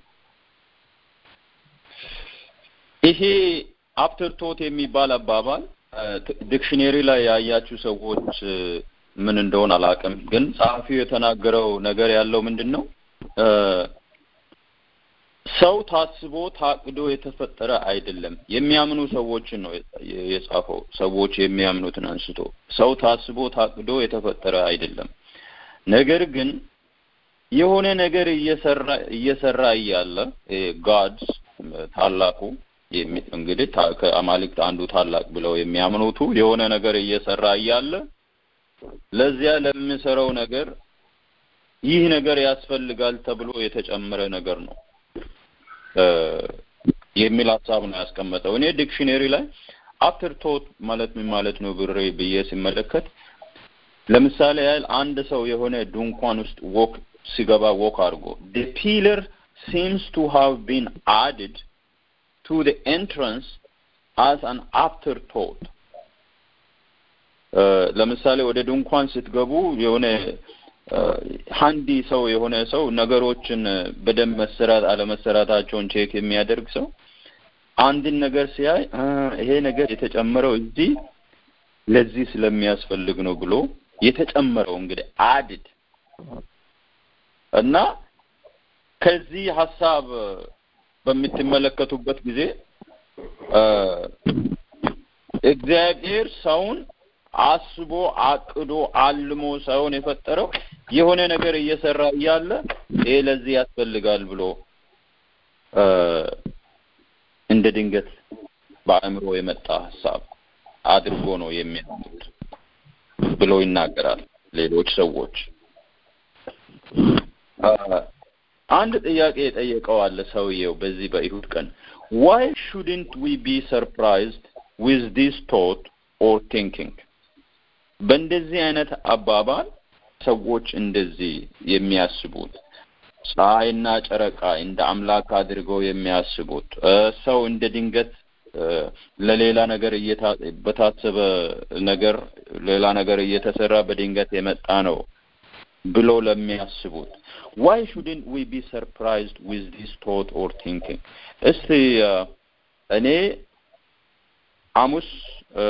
ይሄ አፍተር ቶት የሚባል አባባል ዲክሽነሪ ላይ ያያችሁ ሰዎች ምን እንደሆነ አላውቅም፣ ግን ጸሐፊው የተናገረው ነገር ያለው ምንድን ነው? ሰው ታስቦ ታቅዶ የተፈጠረ አይደለም። የሚያምኑ ሰዎችን ነው የጻፈው። ሰዎች የሚያምኑትን አንስቶ ሰው ታስቦ ታቅዶ የተፈጠረ አይደለም። ነገር ግን የሆነ ነገር እየሰራ እየሰራ እያለ ጋድስ ታላቁ እንግዲህ ከአማልክት አንዱ ታላቅ ብለው የሚያምኑቱ የሆነ ነገር እየሰራ እያለ ለዚያ ለሚሰራው ነገር ይህ ነገር ያስፈልጋል ተብሎ የተጨመረ ነገር ነው የሚል ሀሳብ ነው ያስቀመጠው። እኔ ዲክሽነሪ ላይ አፍተር ቶት ማለት ምን ማለት ነው ብሬ ብዬ ሲመለከት ለምሳሌ ያህል አንድ ሰው የሆነ ድንኳን ውስጥ ወክ ሲገባ ወክ አድርጎ the pillar seems to have been added to the entrance as an afterthought ለምሳሌ ወደ ድንኳን ስትገቡ የሆነ ሀንዲ ሰው የሆነ ሰው ነገሮችን በደንብ መሰራት አለመሰራታቸውን ቼክ የሚያደርግ ሰው አንድን ነገር ሲያይ ይሄ ነገር የተጨመረው እዚህ ለዚህ ስለሚያስፈልግ ነው ብሎ የተጨመረው እንግዲህ አድድ እና ከዚህ ሀሳብ በምትመለከቱበት ጊዜ እግዚአብሔር ሰውን አስቦ አቅዶ አልሞ ሳይሆን የፈጠረው የሆነ ነገር እየሰራ እያለ ይሄ ለዚህ ያስፈልጋል ብሎ እንደ ድንገት በአእምሮ የመጣ ሀሳብ አድርጎ ነው የሚያምኑት ብሎ ይናገራል። ሌሎች ሰዎች አንድ ጥያቄ የጠየቀው አለ ሰውየው በዚህ በይሁድ ቀን ዋይ ሹድንት ዊ ቢ ሰርፕራይዝድ ዊዝ ዲስ ቶት ኦር ቲንኪንግ በእንደዚህ አይነት አባባል ሰዎች እንደዚህ የሚያስቡት ፀሐይና ጨረቃ እንደ አምላክ አድርገው የሚያስቡት ሰው እንደ ድንገት ለሌላ ነገር በታሰበ ነገር ሌላ ነገር እየተሰራ በድንገት የመጣ ነው ብሎ ለሚያስቡት ዋይ ሹድንት ዊ ቢ ሰርፕራይዝድ ዊዝ ዲስ ቶት ኦር ቲንኪንግ እስቲ እኔ ሐሙስ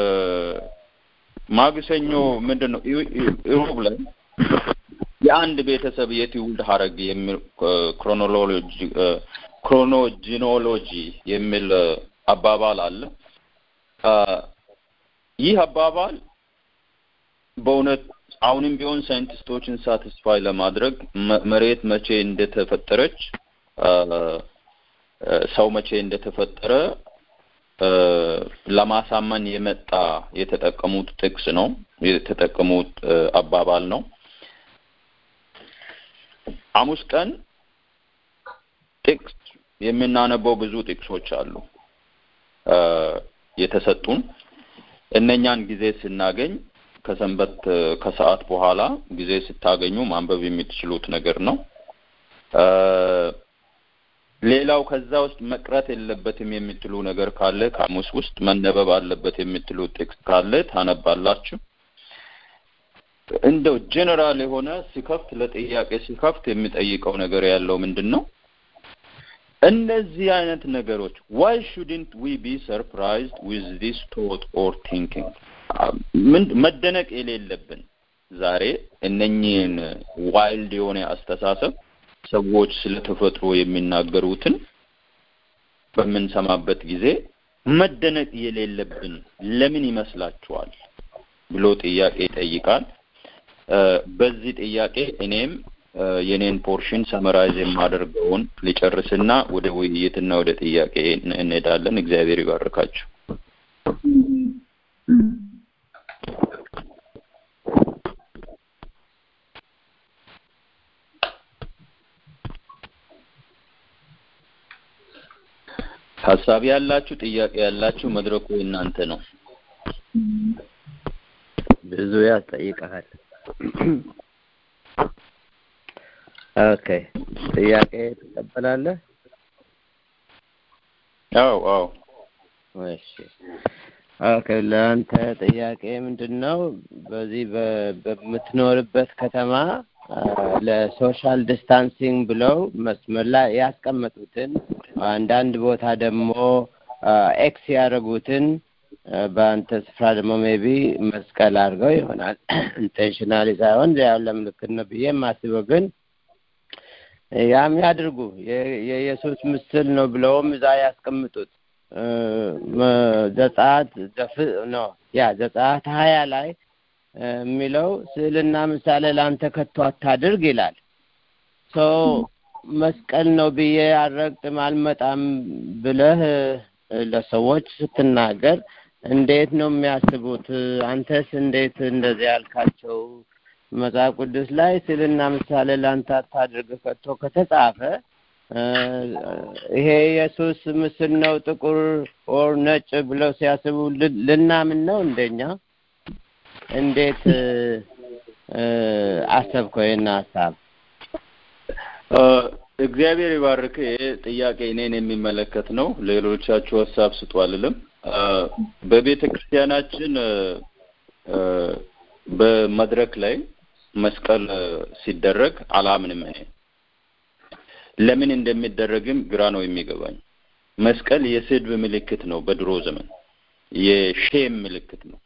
ማግሰኞ ምንድን ነው ኢሮብ ላይ የአንድ ቤተሰብ የትውልድ ሀረግ የሚል ክሮኖሎጂ ክሮኖጂኖሎጂ የሚል አባባል አለ። ይህ አባባል በእውነት አሁንም ቢሆን ሳይንቲስቶችን ሳቲስፋይ ለማድረግ መሬት መቼ እንደተፈጠረች ሰው መቼ እንደተፈጠረ ለማሳመን የመጣ የተጠቀሙት ጥቅስ ነው የተጠቀሙት አባባል ነው። ሐሙስ ቀን ጥቅስ የምናነበው ብዙ ጥቅሶች አሉ የተሰጡን። እነኛን ጊዜ ስናገኝ ከሰንበት ከሰዓት በኋላ ጊዜ ስታገኙ ማንበብ የምትችሉት ነገር ነው። ሌላው ከዛ ውስጥ መቅረት የለበትም የምትሉ ነገር ካለ ከሐሙስ ውስጥ መነበብ አለበት የምትሉ ጥቅስ ካለ ታነባላችሁ። እንደው ጀነራል የሆነ ሲከፍት ለጥያቄ ሲከፍት የሚጠይቀው ነገር ያለው ምንድን ነው? እነዚህ አይነት ነገሮች ዋይ ሹድንት ዊ ቢ ሰርፕራይዝድ ዊዝ ዲስ ቶት ኦር ቲንኪንግ መደነቅ የሌለብን ዛሬ እነኚህን ዋይልድ የሆነ አስተሳሰብ ሰዎች ስለ ተፈጥሮ የሚናገሩትን በምንሰማበት ጊዜ መደነቅ የሌለብን ለምን ይመስላችኋል ብሎ ጥያቄ ይጠይቃል። በዚህ ጥያቄ እኔም የኔን ፖርሽን ሰመራይዝ የማደርገውን ሊጨርስና ወደ ውይይትና ወደ ጥያቄ እንሄዳለን። እግዚአብሔር ይባርካችሁ። ሀሳብ ያላችሁ ጥያቄ ያላችሁ መድረኩ የእናንተ ነው። ብዙ ያስጠይቀሃል። ኦኬ ጥያቄ ትቀበላለህ? አዎ አዎ። እሺ ኦኬ ለአንተ ጥያቄ ምንድን ነው? በዚህ በምትኖርበት ከተማ ለሶሻል ዲስታንሲንግ ብለው መስመር ላይ ያስቀመጡትን አንዳንድ ቦታ ደግሞ ኤክስ ያደረጉትን በአንተ ስፍራ ደግሞ ሜቢ መስቀል አድርገው ይሆናል ኢንቴንሽናሊ ሳይሆን ያው ለምልክት ነው ብዬ የማስበው ግን ያም ያድርጉ የኢየሱስ ምስል ነው ብለውም እዛ ያስቀምጡት ዘጸአት ነው ያ ዘጸአት ሀያ ላይ የሚለው ስዕልና ምሳሌ ለአንተ ከቶ አታድርግ ይላል። ሶ መስቀል ነው ብዬ አልረግጥም አልመጣም ብለህ ለሰዎች ስትናገር እንዴት ነው የሚያስቡት? አንተስ እንዴት እንደዚህ ያልካቸው? መጽሐፍ ቅዱስ ላይ ስዕልና ምሳሌ ለአንተ አታድርግ ከቶ ከተጻፈ ይሄ ኢየሱስ ምስል ነው ጥቁር ኦር ነጭ ብለው ሲያስቡ ልናምን ነው እንደኛ? እንዴት አሰብከው ይህን ሀሳብ? እግዚአብሔር ይባርክ። ይሄ ጥያቄ እኔን የሚመለከት ነው። ሌሎቻችሁ ሀሳብ ስጡ አልልም። በቤተ ክርስቲያናችን በመድረክ ላይ መስቀል ሲደረግ አላምንም። እኔ ለምን እንደሚደረግም ግራ ነው የሚገባኝ። መስቀል የስድብ ምልክት ነው። በድሮ ዘመን የሼም ምልክት ነው።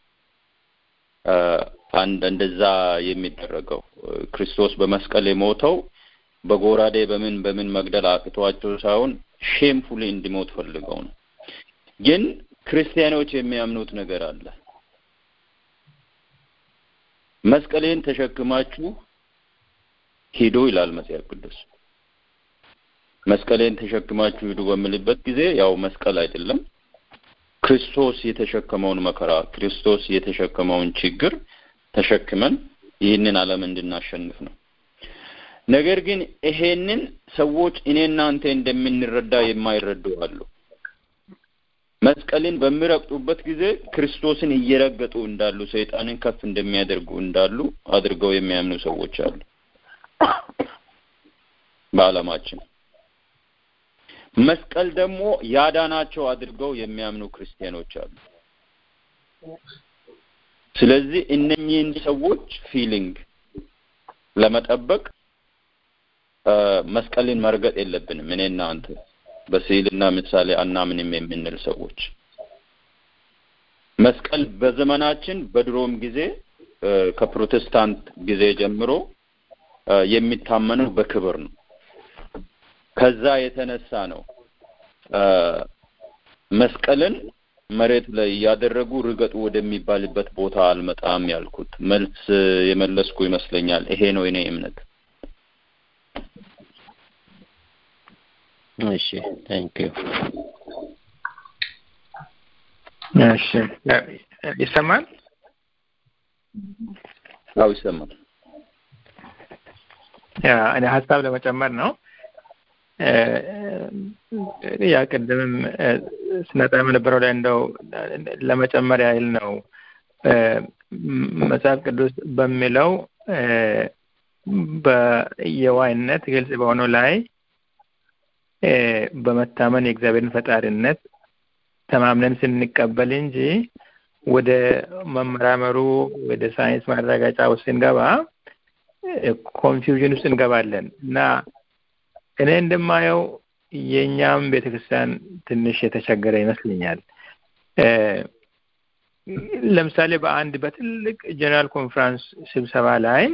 አንድ እንደዛ የሚደረገው ክርስቶስ በመስቀል የሞተው በጎራዴ በምን በምን መግደል አቅቷቸው ሳይሆን ሼምፉሊ እንዲሞት ፈልገው ነው። ግን ክርስቲያኖች የሚያምኑት ነገር አለ። መስቀሌን ተሸክማችሁ ሂዱ ይላል መጽሐፍ ቅዱስ። መስቀሌን ተሸክማችሁ ሂዱ በምልበት ጊዜ ያው መስቀል አይደለም ክርስቶስ የተሸከመውን መከራ ክርስቶስ የተሸከመውን ችግር ተሸክመን ይህንን ዓለም እንድናሸንፍ ነው። ነገር ግን ይሄንን ሰዎች እኔ እናንተ እንደምንረዳ የማይረዱ አሉ። መስቀልን በሚረግጡበት ጊዜ ክርስቶስን እየረገጡ እንዳሉ፣ ሰይጣንን ከፍ እንደሚያደርጉ እንዳሉ አድርገው የሚያምኑ ሰዎች አሉ በዓለማችን። መስቀል ደግሞ ያዳናቸው አድርገው የሚያምኑ ክርስቲያኖች አሉ። ስለዚህ እነኚህን ሰዎች ፊሊንግ ለመጠበቅ መስቀልን መርገጥ የለብንም። እኔና አንተ በስዕልና ምሳሌ አናምንም የምንል ሰዎች መስቀል በዘመናችን በድሮም ጊዜ ከፕሮቴስታንት ጊዜ ጀምሮ የሚታመነው በክብር ነው። ከዛ የተነሳ ነው መስቀልን መሬት ላይ እያደረጉ ርገጡ ወደሚባልበት ቦታ አልመጣም ያልኩት። መልስ የመለስኩ ይመስለኛል። ይሄ ነው የኔ እምነት። እሺ ታንክ ዩ እሺ ይሰማል? አዎ ይሰማል። ያ እኔ ሀሳብ ለመጨመር ነው። ያ ቅድምም ስነጣ የነበረው ላይ እንደው ለመጨመር ያህል ነው። መጽሐፍ ቅዱስ በሚለው በየዋይነት ግልጽ በሆነው ላይ በመታመን የእግዚአብሔርን ፈጣሪነት ተማምነን ስንቀበል እንጂ ወደ መመራመሩ ወደ ሳይንስ ማረጋጫ ውስጥ ስንገባ ኮንፊውዥን ውስጥ እንገባለን እና እኔ እንደማየው የእኛም ቤተክርስቲያን ትንሽ የተቸገረ ይመስለኛል። ለምሳሌ በአንድ በትልቅ ጀነራል ኮንፈረንስ ስብሰባ ላይ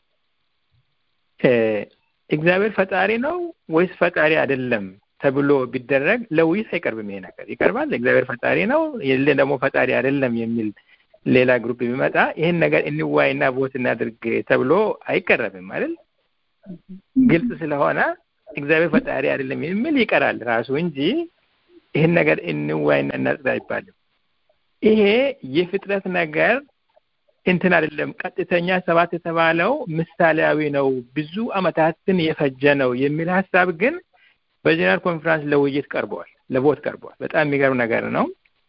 እግዚአብሔር ፈጣሪ ነው ወይስ ፈጣሪ አይደለም ተብሎ ቢደረግ ለውይይት አይቀርብም። ይሄ ነገር ይቀርባል። እግዚአብሔር ፈጣሪ ነው የለ ደግሞ ፈጣሪ አይደለም የሚል ሌላ ግሩፕ ቢመጣ ይህን ነገር እንዋይና ቦት እናድርግ ተብሎ አይቀረብም አይደል? ግልጽ ስለሆነ እግዚአብሔር ፈጣሪ አይደለም የሚል ይቀራል ራሱ እንጂ ይህን ነገር እንዋይና እናጽዳ አይባልም። ይሄ የፍጥረት ነገር እንትን አይደለም። ቀጥተኛ ሰባት የተባለው ምሳሌያዊ ነው፣ ብዙ አመታትን የፈጀ ነው የሚል ሀሳብ ግን በጀነራል ኮንፈረንስ ለውይይት ቀርበዋል፣ ለቦት ቀርበዋል። በጣም የሚገርም ነገር ነው።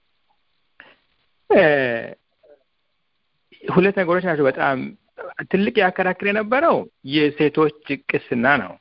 ሁለት ነገሮች ናቸው። በጣም ትልቅ ያከራክር የነበረው የሴቶች ቅስና ነው።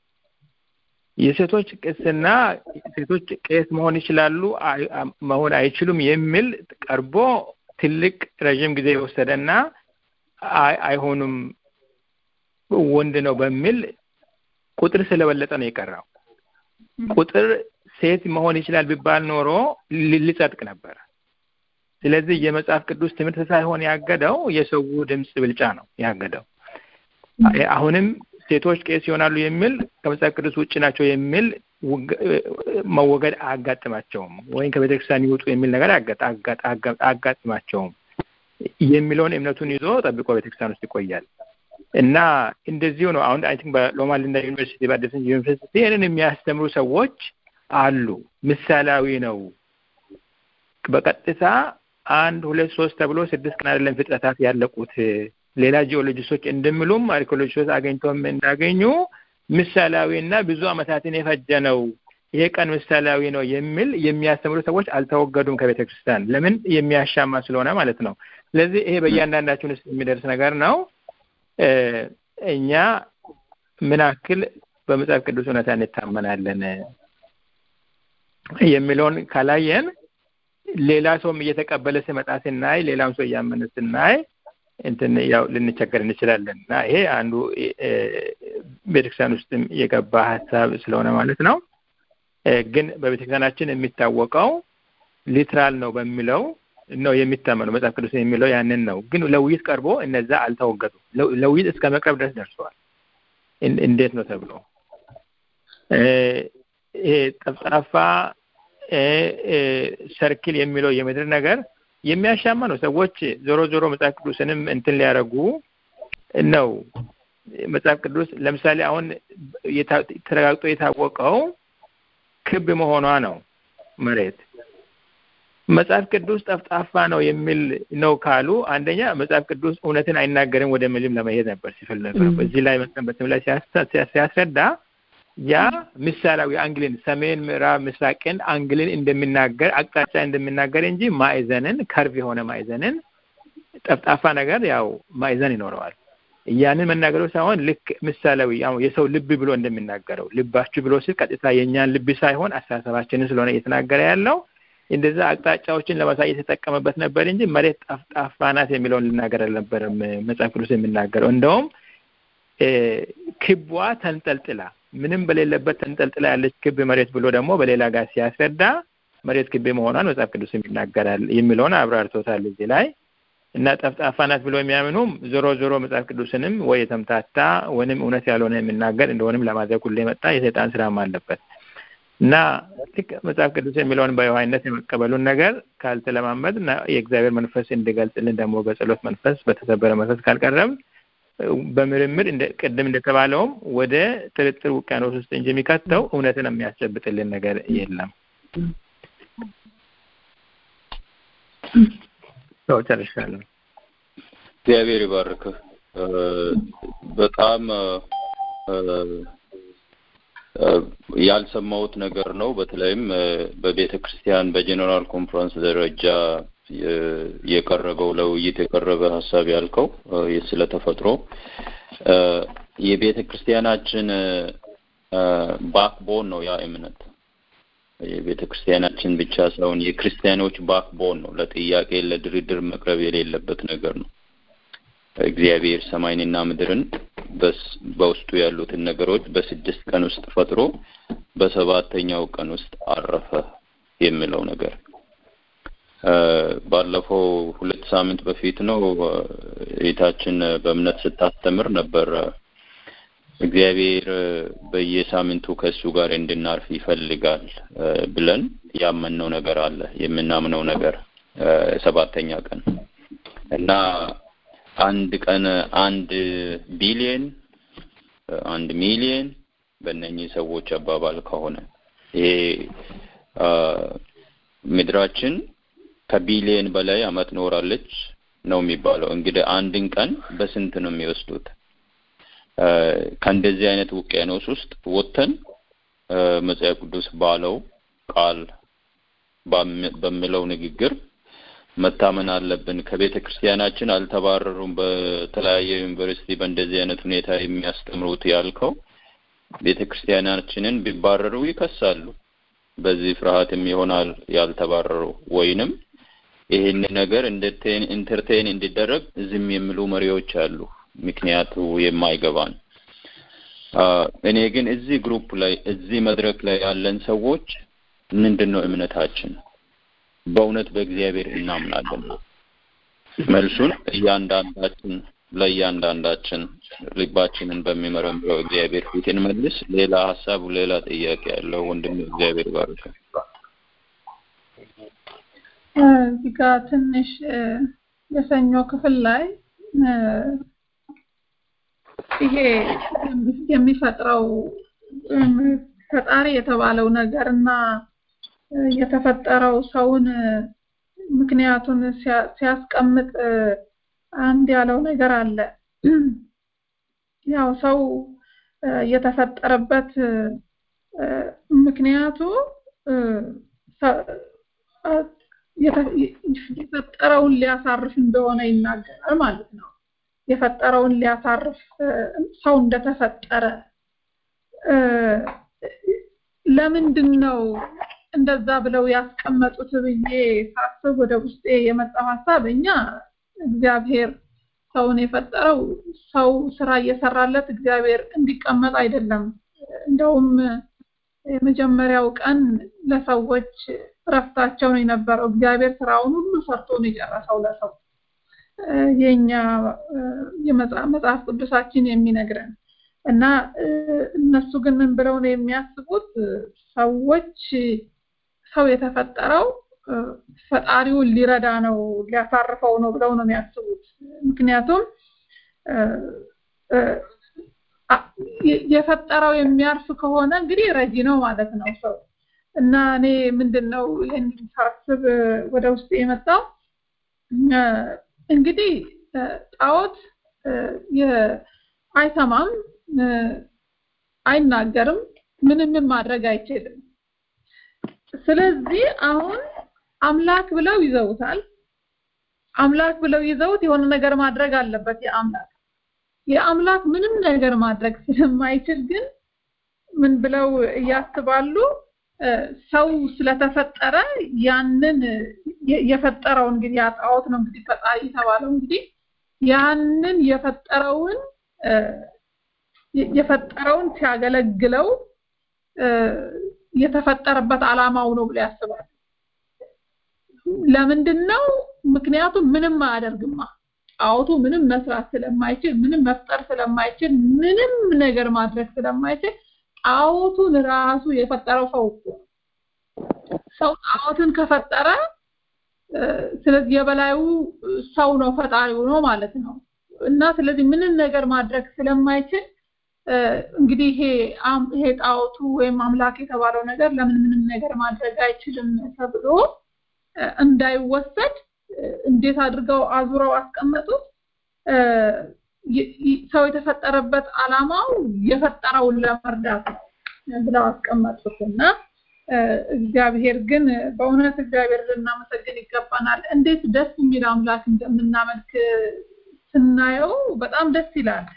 የሴቶች ቅስና ሴቶች ቄስ መሆን ይችላሉ መሆን አይችሉም የሚል ቀርቦ ትልቅ ረዥም ጊዜ የወሰደና አይሆኑም ወንድ ነው በሚል ቁጥር ስለበለጠ ነው የቀረው። ቁጥር ሴት መሆን ይችላል ቢባል ኖሮ ሊጸድቅ ነበር። ስለዚህ የመጽሐፍ ቅዱስ ትምህርት ሳይሆን ያገደው የሰው ድምፅ ብልጫ ነው ያገደው። አሁንም ሴቶች ቄስ ይሆናሉ የሚል ከመጽሐፍ ቅዱስ ውጭ ናቸው የሚል መወገድ አያጋጥማቸውም፣ ወይም ከቤተክርስቲያን ይውጡ የሚል ነገር አያጋጥማቸውም የሚለውን እምነቱን ይዞ ጠብቆ ቤተክርስቲያን ውስጥ ይቆያል እና እንደዚሁ ነው። አሁን አይ ቲንክ በሎማ ሊንዳ ዩኒቨርሲቲ በአዲስ ዩኒቨርሲቲ ይህንን የሚያስተምሩ ሰዎች አሉ። ምሳሌያዊ ነው። በቀጥታ አንድ ሁለት ሶስት ተብሎ ስድስት ቀን አይደለም ፍጥረታት ያለቁት ሌላ ጂኦሎጂስቶች እንደሚሉም አርኪኦሎጂስቶች አገኝተውም እንዳገኙ ምሳሌያዊ እና ብዙ አመታትን የፈጀ ነው። ይሄ ቀን ምሳሌያዊ ነው የሚል የሚያስተምሩ ሰዎች አልተወገዱም ከቤተ ክርስቲያን። ለምን? የሚያሻማ ስለሆነ ማለት ነው። ስለዚህ ይሄ በእያንዳንዳችን ውስጥ የሚደርስ ነገር ነው። እኛ ምን ያክል በመጽሐፍ ቅዱስ እውነታ እንታመናለን የሚለውን ካላየን ሌላ ሰውም እየተቀበለ ሲመጣ ስናይ፣ ሌላም ሰው እያመነ ስናይ እንትን ያው ልንቸገር እንችላለን እና ይሄ አንዱ ቤተክርስቲያን ውስጥም የገባ ሀሳብ ስለሆነ ማለት ነው። ግን በቤተክርስቲያናችን የሚታወቀው ሊትራል ነው በሚለው ነው የሚታመነው። መጽሐፍ ቅዱስ የሚለው ያንን ነው። ግን ለውይይት ቀርቦ እነዛ አልተወገዱም። ለውይይት እስከ መቅረብ ድረስ ደርሰዋል። እንዴት ነው ተብሎ ይሄ ጠፍጣፋ ሰርክል የሚለው የምድር ነገር የሚያሻማ ነው። ሰዎች ዞሮ ዞሮ መጽሐፍ ቅዱስንም እንትን ሊያደርጉ ነው። መጽሐፍ ቅዱስ ለምሳሌ አሁን ተረጋግጦ የታወቀው ክብ መሆኗ ነው መሬት። መጽሐፍ ቅዱስ ጠፍጣፋ ነው የሚል ነው ካሉ አንደኛ መጽሐፍ ቅዱስ እውነትን አይናገርም ወደ ሚልም ለመሄድ ነበር ሲፈል ነበር። እዚህ ላይ መሰንበትም ላይ ሲያስረዳ ያ ምሳሌያዊ አንግልን ሰሜን፣ ምዕራብ፣ ምስራቅን አንግልን እንደሚናገር አቅጣጫ እንደሚናገር እንጂ ማዕዘንን ከርቭ የሆነ ማዕዘንን ጠፍጣፋ ነገር ያው ማዕዘን ይኖረዋል። ያንን መናገሩ ሳይሆን ልክ ምሳሌያዊ የሰው ልብ ብሎ እንደሚናገረው ልባችሁ ብሎ ሲል ቀጥታ የእኛን ልብ ሳይሆን አስተሳሰባችንን ስለሆነ እየተናገረ ያለው እንደዛ አቅጣጫዎችን ለማሳየት የተጠቀመበት ነበር እንጂ መሬት ጠፍጣፋ ናት የሚለውን ልናገር አልነበረም መጽሐፍ ቅዱስ የሚናገረው። እንደውም ክቧ ተንጠልጥላ ምንም በሌለበት ተንጠልጥላ ያለች ክብ መሬት ብሎ ደግሞ በሌላ ጋር ሲያስረዳ መሬት ክብ መሆኗን መጽሐፍ ቅዱስ ይናገራል የሚለውን አብራርቶታል እዚህ ላይ እና ጠፍጣፋ ናት ብሎ የሚያምኑም ዞሮ ዞሮ መጽሐፍ ቅዱስንም ወይ የተምታታ ወይንም እውነት ያልሆነ የሚናገር እንደሆንም ለማድረግ ሁሉ የመጣ የሰይጣን ስራም አለበት እና ልክ መጽሐፍ ቅዱስ የሚለውን በየዋህነት የመቀበሉን ነገር ካልተለማመድ እና የእግዚአብሔር መንፈስ እንዲገልጽልን ደግሞ በጸሎት መንፈስ በተሰበረ መንፈስ ካልቀረብ በምርምር ቅድም እንደተባለውም ወደ ጥርጥር ውቅያኖስ ውስጥ እንጂ የሚከተው እውነትን የሚያስጨብጥልን ነገር የለም። ሰው ጨርሻለሁ። እግዚአብሔር ይባርክህ። በጣም ያልሰማሁት ነገር ነው። በተለይም በቤተ ክርስቲያን በጀኔራል ኮንፈረንስ ደረጃ የቀረበው ለውይይት የቀረበ ሀሳብ ያልከው ስለ ተፈጥሮ የቤተ ክርስቲያናችን ባክቦን ነው ያ እምነት የቤተ ክርስቲያናችን ብቻ ሳይሆን የክርስቲያኖች ባክቦን ነው። ለጥያቄ ለድርድር መቅረብ የሌለበት ነገር ነው። እግዚአብሔር ሰማይንና ምድርን በውስጡ ያሉትን ነገሮች በስድስት ቀን ውስጥ ፈጥሮ በሰባተኛው ቀን ውስጥ አረፈ የሚለው ነገር ባለፈው ሁለት ሳምንት በፊት ነው እህታችን በእምነት ስታስተምር ነበር። እግዚአብሔር በየሳምንቱ ከእሱ ጋር እንድናርፍ ይፈልጋል ብለን ያመንነው ነገር አለ። የምናምነው ነገር ሰባተኛ ቀን እና አንድ ቀን አንድ ቢሊየን አንድ ሚሊየን በእነኚህ ሰዎች አባባል ከሆነ ይሄ ምድራችን ከቢሊየን በላይ አመት ኖራለች ነው የሚባለው። እንግዲህ አንድን ቀን በስንት ነው የሚወስዱት? ከእንደዚህ አይነት ውቅያኖስ ውስጥ ወጥተን መጽሐፍ ቅዱስ ባለው ቃል በሚለው ንግግር መታመን አለብን። ከቤተ ክርስቲያናችን አልተባረሩም። በተለያየ ዩኒቨርሲቲ በእንደዚህ አይነት ሁኔታ የሚያስተምሩት ያልከው ቤተ ክርስቲያናችንን ቢባረሩ ይከሳሉ። በዚህ ፍርሃትም ይሆናል ያልተባረሩ ወይንም ይህን ነገር ኢንተርቴን እንዲደረግ ዝም የሚሉ መሪዎች አሉ። ምክንያቱ የማይገባን እኔ ግን እዚህ ግሩፕ ላይ እዚህ መድረክ ላይ ያለን ሰዎች ምንድን ነው እምነታችን? በእውነት በእግዚአብሔር እናምናለን? መልሱን እያንዳንዳችን ለእያንዳንዳችን ልባችንን በሚመረምረው እግዚአብሔር ፊት እንመልስ። ሌላ ሀሳብ፣ ሌላ ጥያቄ ያለው ወንድም እግዚአብሔር ባርክ። እዚህ ጋር ትንሽ የሰኞ ክፍል ላይ ይሄ የሚፈጥረው ፈጣሪ የተባለው ነገር እና የተፈጠረው ሰውን ምክንያቱን ሲያስቀምጥ አንድ ያለው ነገር አለ። ያው ሰው የተፈጠረበት ምክንያቱ የፈጠረውን ሊያሳርፍ እንደሆነ ይናገራል ማለት ነው። የፈጠረውን ሊያሳርፍ ሰው እንደተፈጠረ ለምንድን ነው እንደዛ ብለው ያስቀመጡት ብዬ ሳስብ ወደ ውስጤ የመጣው ሀሳብ እኛ እግዚአብሔር ሰውን የፈጠረው ሰው ስራ እየሰራለት እግዚአብሔር እንዲቀመጥ አይደለም። እንደውም የመጀመሪያው ቀን ለሰዎች እረፍታቸው ነው የነበረው። እግዚአብሔር ስራውን ሁሉ ሰርቶ ነው የጨረሰው ለሰው የኛ የመጽሐፍ ቅዱሳችን የሚነግረን እና እነሱ ግን ምን ብለው ነው የሚያስቡት? ሰዎች ሰው የተፈጠረው ፈጣሪውን ሊረዳ ነው ሊያሳርፈው ነው ብለው ነው የሚያስቡት። ምክንያቱም የፈጠረው የሚያርፍ ከሆነ እንግዲህ ረጂ ነው ማለት ነው ሰው እና እኔ ምንድነው ይህን ሳስብ ወደ ውስጥ የመጣው እንግዲህ ጣዖት አይሰማም፣ አይናገርም፣ ምንም ማድረግ አይችልም። ስለዚህ አሁን አምላክ ብለው ይዘውታል። አምላክ ብለው ይዘውት የሆነ ነገር ማድረግ አለበት የአምላክ የአምላክ ምንም ነገር ማድረግ ስለማይችል ግን ምን ብለው እያስባሉ ሰው ስለተፈጠረ ያንን የፈጠረው እንግዲህ ያጣዖት ነው እንግዲህ ፈጣሪ የተባለው እንግዲህ ያንን የፈጠረውን የፈጠረውን ሲያገለግለው የተፈጠረበት አላማው ነው ብሎ ያስባል። ለምንድን ነው? ምክንያቱም ምንም አያደርግማ። ጣዖቱ ምንም መስራት ስለማይችል፣ ምንም መፍጠር ስለማይችል፣ ምንም ነገር ማድረግ ስለማይችል ጣዖቱን ራሱ የፈጠረው ሰው እኮ ሰው ጣዖትን ከፈጠረ ስለዚህ የበላዩ ሰው ነው ፈጣሪው ነው ማለት ነው እና ስለዚህ ምንም ነገር ማድረግ ስለማይችል እንግዲህ ይሄ ይሄ ጣዖቱ ወይም አምላክ የተባለው ነገር ለምን ምንም ነገር ማድረግ አይችልም ተብሎ እንዳይወሰድ እንዴት አድርገው አዙረው አስቀመጡት። ሰው የተፈጠረበት አላማው የፈጠረውን ለመርዳት ነው ብለው አስቀመጡት እና እግዚአብሔር ግን በእውነት እግዚአብሔር ልናመሰግን ይገባናል። እንዴት ደስ የሚል አምላክ እንደምናመልክ ስናየው በጣም ደስ ይላል።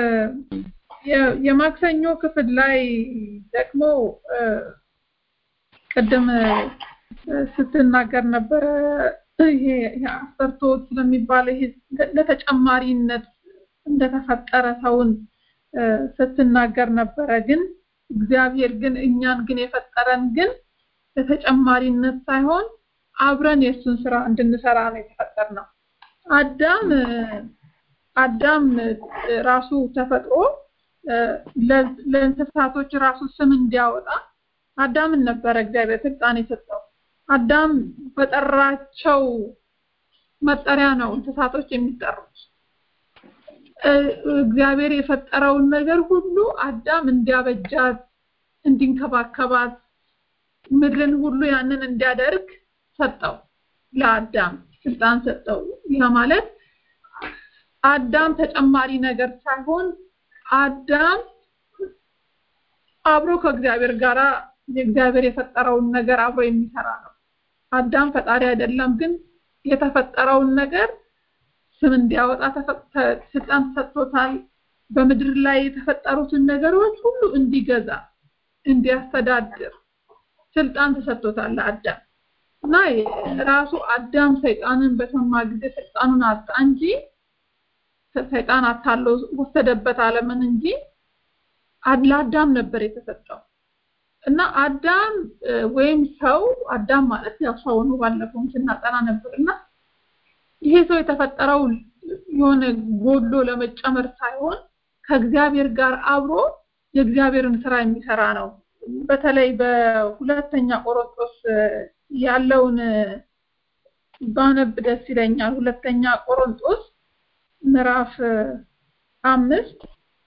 የማክሰኞ ክፍል ላይ ደግሞ ቅድም ስትናገር ነበረ ይሄ አሰርቶ ስለሚባለው ይሄ ለተጨማሪነት እንደተፈጠረ ሰውን ስትናገር ነበረ ግን እግዚአብሔር ግን እኛን ግን የፈጠረን ግን ለተጨማሪነት ሳይሆን አብረን የእሱን ስራ እንድንሰራ ነው የተፈጠርነው አዳም አዳም ራሱ ተፈጥሮ ለእንስሳቶች ራሱ ስም እንዲያወጣ አዳምን ነበረ እግዚአብሔር ስልጣን የሰጠው አዳም በጠራቸው መጠሪያ ነው እንስሳቶች የሚጠሩት እግዚአብሔር የፈጠረውን ነገር ሁሉ አዳም እንዲያበጃት እንዲንከባከባት ምድርን ሁሉ ያንን እንዲያደርግ ሰጠው ለአዳም ስልጣን ሰጠው ያ ማለት አዳም ተጨማሪ ነገር ሳይሆን አዳም አብሮ ከእግዚአብሔር ጋራ የእግዚአብሔር የፈጠረውን ነገር አብሮ የሚሰራ ነው አዳም ፈጣሪ አይደለም ግን የተፈጠረውን ነገር ስም እንዲያወጣ ስልጣን ተሰጥቶታል በምድር ላይ የተፈጠሩትን ነገሮች ሁሉ እንዲገዛ እንዲያስተዳድር ስልጣን ተሰጥቶታል ለአዳም እና ራሱ አዳም ሰይጣንን በሰማ ጊዜ ስልጣኑን አጣ እንጂ ሰይጣን አታሎ ወሰደበት አለምን እንጂ ለአዳም ነበር የተሰጠው እና አዳም ወይም ሰው አዳም ማለት ያው ሰው ነው ባለፈውም ስናጠና ነበር እና ይሄ ሰው የተፈጠረው የሆነ ጎሎ ለመጨመር ሳይሆን ከእግዚአብሔር ጋር አብሮ የእግዚአብሔርን ስራ የሚሰራ ነው በተለይ በሁለተኛ ቆሮንቶስ ያለውን ባነብ ደስ ይለኛል ሁለተኛ ቆሮንቶስ ምዕራፍ አምስት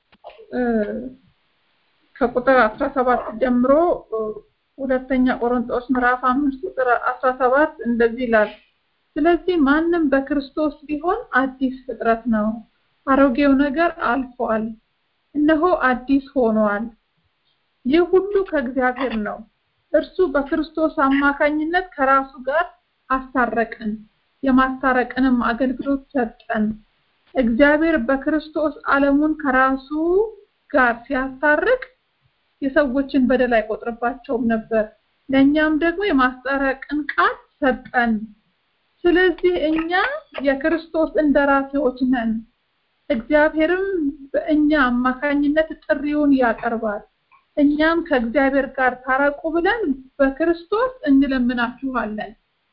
ከቁጥር 17 ጀምሮ ሁለተኛ ቆሮንቶስ ምዕራፍ 5 ቁጥር 17 እንደዚህ ይላል ስለዚህ ማንም በክርስቶስ ቢሆን አዲስ ፍጥረት ነው አሮጌው ነገር አልፏል እነሆ አዲስ ሆኗል ይህ ሁሉ ከእግዚአብሔር ነው እርሱ በክርስቶስ አማካኝነት ከራሱ ጋር አስታረቀን የማስታረቅንም አገልግሎት ሰጠን እግዚአብሔር በክርስቶስ ዓለሙን ከራሱ ጋር ሲያስታርቅ የሰዎችን በደል አይቆጥርባቸውም ነበር ለእኛም ደግሞ የማስታረቅን ቃል ሰጠን ስለዚህ እኛ የክርስቶስ እንደራሴዎች ነን እግዚአብሔርም በእኛ አማካኝነት ጥሪውን ያቀርባል እኛም ከእግዚአብሔር ጋር ታረቁ ብለን በክርስቶስ እንለምናችኋለን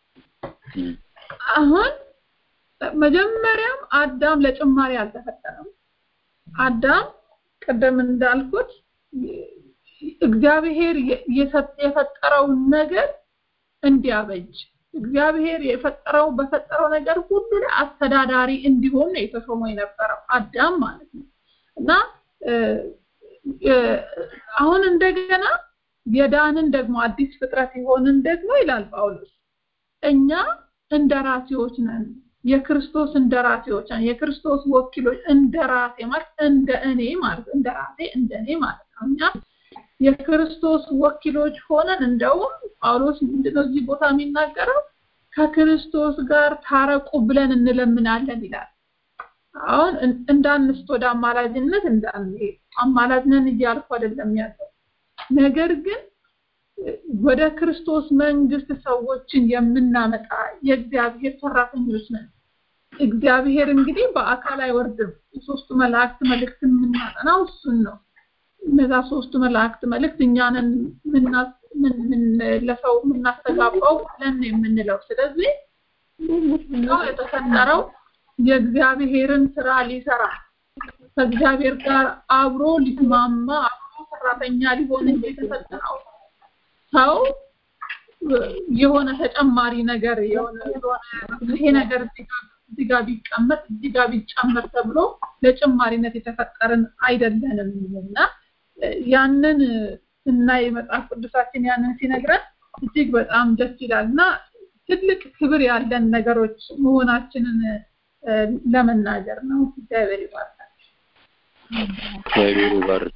አሁን መጀመሪያም አዳም ለጭማሪ አልተፈጠረም አዳም ቅድም እንዳልኩት እግዚአብሔር የፈጠረውን ነገር እንዲያበጅ እግዚአብሔር የፈጠረው በፈጠረው ነገር ሁሉ ላይ አስተዳዳሪ እንዲሆን ነው የተሾመው የነበረው አዳም ማለት ነው እና አሁን እንደገና የዳንን ደግሞ አዲስ ፍጥረት የሆንን ደግሞ ይላል ጳውሎስ እኛ እንደራሴዎች ነን የክርስቶስ እንደራሴዎች ነን የክርስቶስ ወኪሎች እንደራሴ ማለት እንደ እኔ ማለት እንደራሴ እንደ እኔ ማለት ነው እኛ የክርስቶስ ወኪሎች ሆነን እንደውም ጳውሎስ ምንድነው እዚህ ቦታ የሚናገረው ከክርስቶስ ጋር ታረቁ ብለን እንለምናለን ይላል አሁን እንዳንስት ወደ አማላጅነት እንዳንሄድ አማላጅነን እያልኩ አይደለም ያለው ነገር ግን ወደ ክርስቶስ መንግስት ሰዎችን የምናመጣ የእግዚአብሔር ሰራተኞች ነን እግዚአብሔር እንግዲህ በአካል አይወርድም የሶስቱ መላእክት መልእክት የምናጠናው እሱን ነው እነዛ ሶስቱ መላእክት መልእክት እኛንን ለሰው የምናስተጋባው ብለን የምንለው ስለዚህ ሰው የተፈጠረው የእግዚአብሔርን ስራ ሊሰራ ከእግዚአብሔር ጋር አብሮ ሊስማማ አብሮ ሰራተኛ ሊሆን እንጂ የተፈጠረው ሰው የሆነ ተጨማሪ ነገር የሆነ ይሄ ነገር እዚህ ጋር ቢቀመጥ እዚህ ጋር ቢጨመር ተብሎ ለጭማሪነት የተፈጠርን አይደለንም እና ያንን ስናይ መጽሐፍ ቅዱሳችን ያንን ሲነግረን እጅግ በጣም ደስ ይላል እና ትልቅ ክብር ያለን ነገሮች መሆናችንን ለመናገር ነው እግዚአብሔር ይባርካል እግዚአብሔር ይባርክ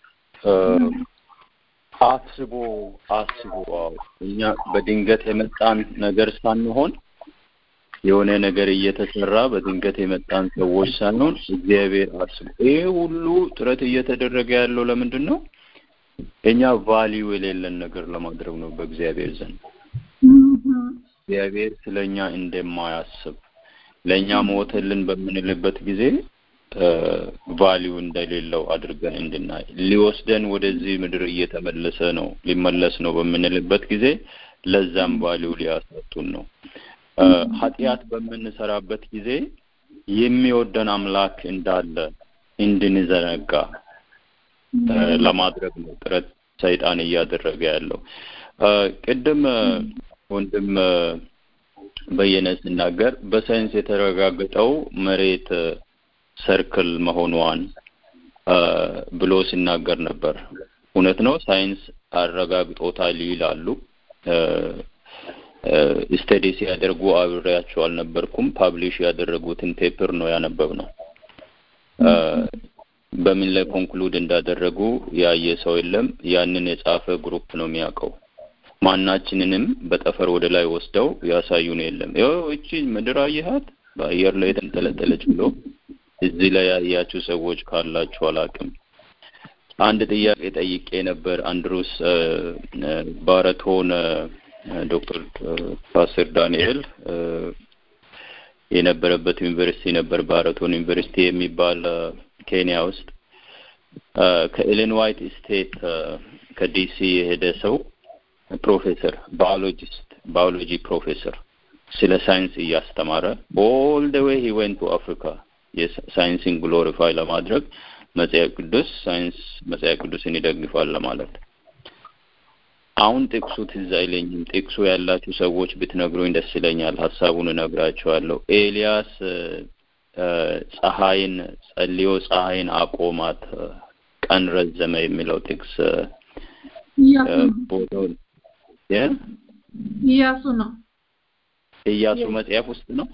አስቦ አስቦ እኛ በድንገት የመጣን ነገር ሳንሆን የሆነ ነገር እየተሰራ በድንገት የመጣን ሰዎች ሳንሆን እግዚአብሔር አስቦ ይሄ ሁሉ ጥረት እየተደረገ ያለው ለምንድን ነው እኛ ቫሊዩ የሌለን ነገር ለማድረግ ነው በእግዚአብሔር ዘንድ እግዚአብሔር ስለኛ እንደማያስብ ለእኛ ሞተልን በምንልበት ጊዜ ቫሊዩ እንደሌለው አድርገን እንድናይ ሊወስደን ወደዚህ ምድር እየተመለሰ ነው ሊመለስ ነው በምንልበት ጊዜ ለዛም ቫሊዩ ሊያሰጡን ነው። ኃጢአት በምንሰራበት ጊዜ የሚወደን አምላክ እንዳለ እንድንዘነጋ ለማድረግ ነው ጥረት ሰይጣን እያደረገ ያለው። ቅድም ወንድም በየነ ሲናገር በሳይንስ የተረጋገጠው መሬት ሰርክል መሆኗን ብሎ ሲናገር ነበር። እውነት ነው፣ ሳይንስ አረጋግጦታል ይላሉ። ስተዲ ሲያደርጉ አብሬያቸው አልነበርኩም። ፓብሊሽ ያደረጉትን ፔፐር ነው ያነበብ ነው። በምን ላይ ኮንክሉድ እንዳደረጉ ያየ ሰው የለም። ያንን የጻፈ ግሩፕ ነው የሚያውቀው። ማናችንንም በጠፈር ወደ ላይ ወስደው ያሳዩን የለም። ይኸው እቺ ምድር አየሃት በአየር ላይ የተንጠለጠለች ብሎ እዚህ ላይ ያያችሁ ሰዎች ካላችሁ አላውቅም። አንድ ጥያቄ ጠይቄ ነበር። አንድሩስ ባረቶን ዶክተር ፓስተር ዳንኤል የነበረበት ዩኒቨርሲቲ ነበር። ባረቶን ዩኒቨርሲቲ የሚባል ኬንያ ውስጥ ከኤሌን ዋይት ስቴት ከዲሲ የሄደ ሰው ፕሮፌሰር ባዮሎጂስት ባዮሎጂ ፕሮፌሰር ስለ ሳይንስ እያስተማረ ኦል ደ ዌይ ሂ ዌንት ቱ አፍሪካ የሳይንስን ግሎሪፋይ ለማድረግ መጽሐፍ ቅዱስ ሳይንስ መጽሐፍ ቅዱስን ይደግፋል ለማለት አሁን ጥቅሱ ትዝ አይለኝም። ጥቅሱ ያላችሁ ሰዎች ብትነግሩኝ ደስ ይለኛል። ሀሳቡን እነግራቸዋለሁ። ኤልያስ ፀሐይን ጸልዮ ፀሐይን አቆማት ቀን ረዘመ የሚለው ጥቅስ ቦታውን ኢያሱ ነው። ኢያሱ መጽሐፍ ውስጥ ነው።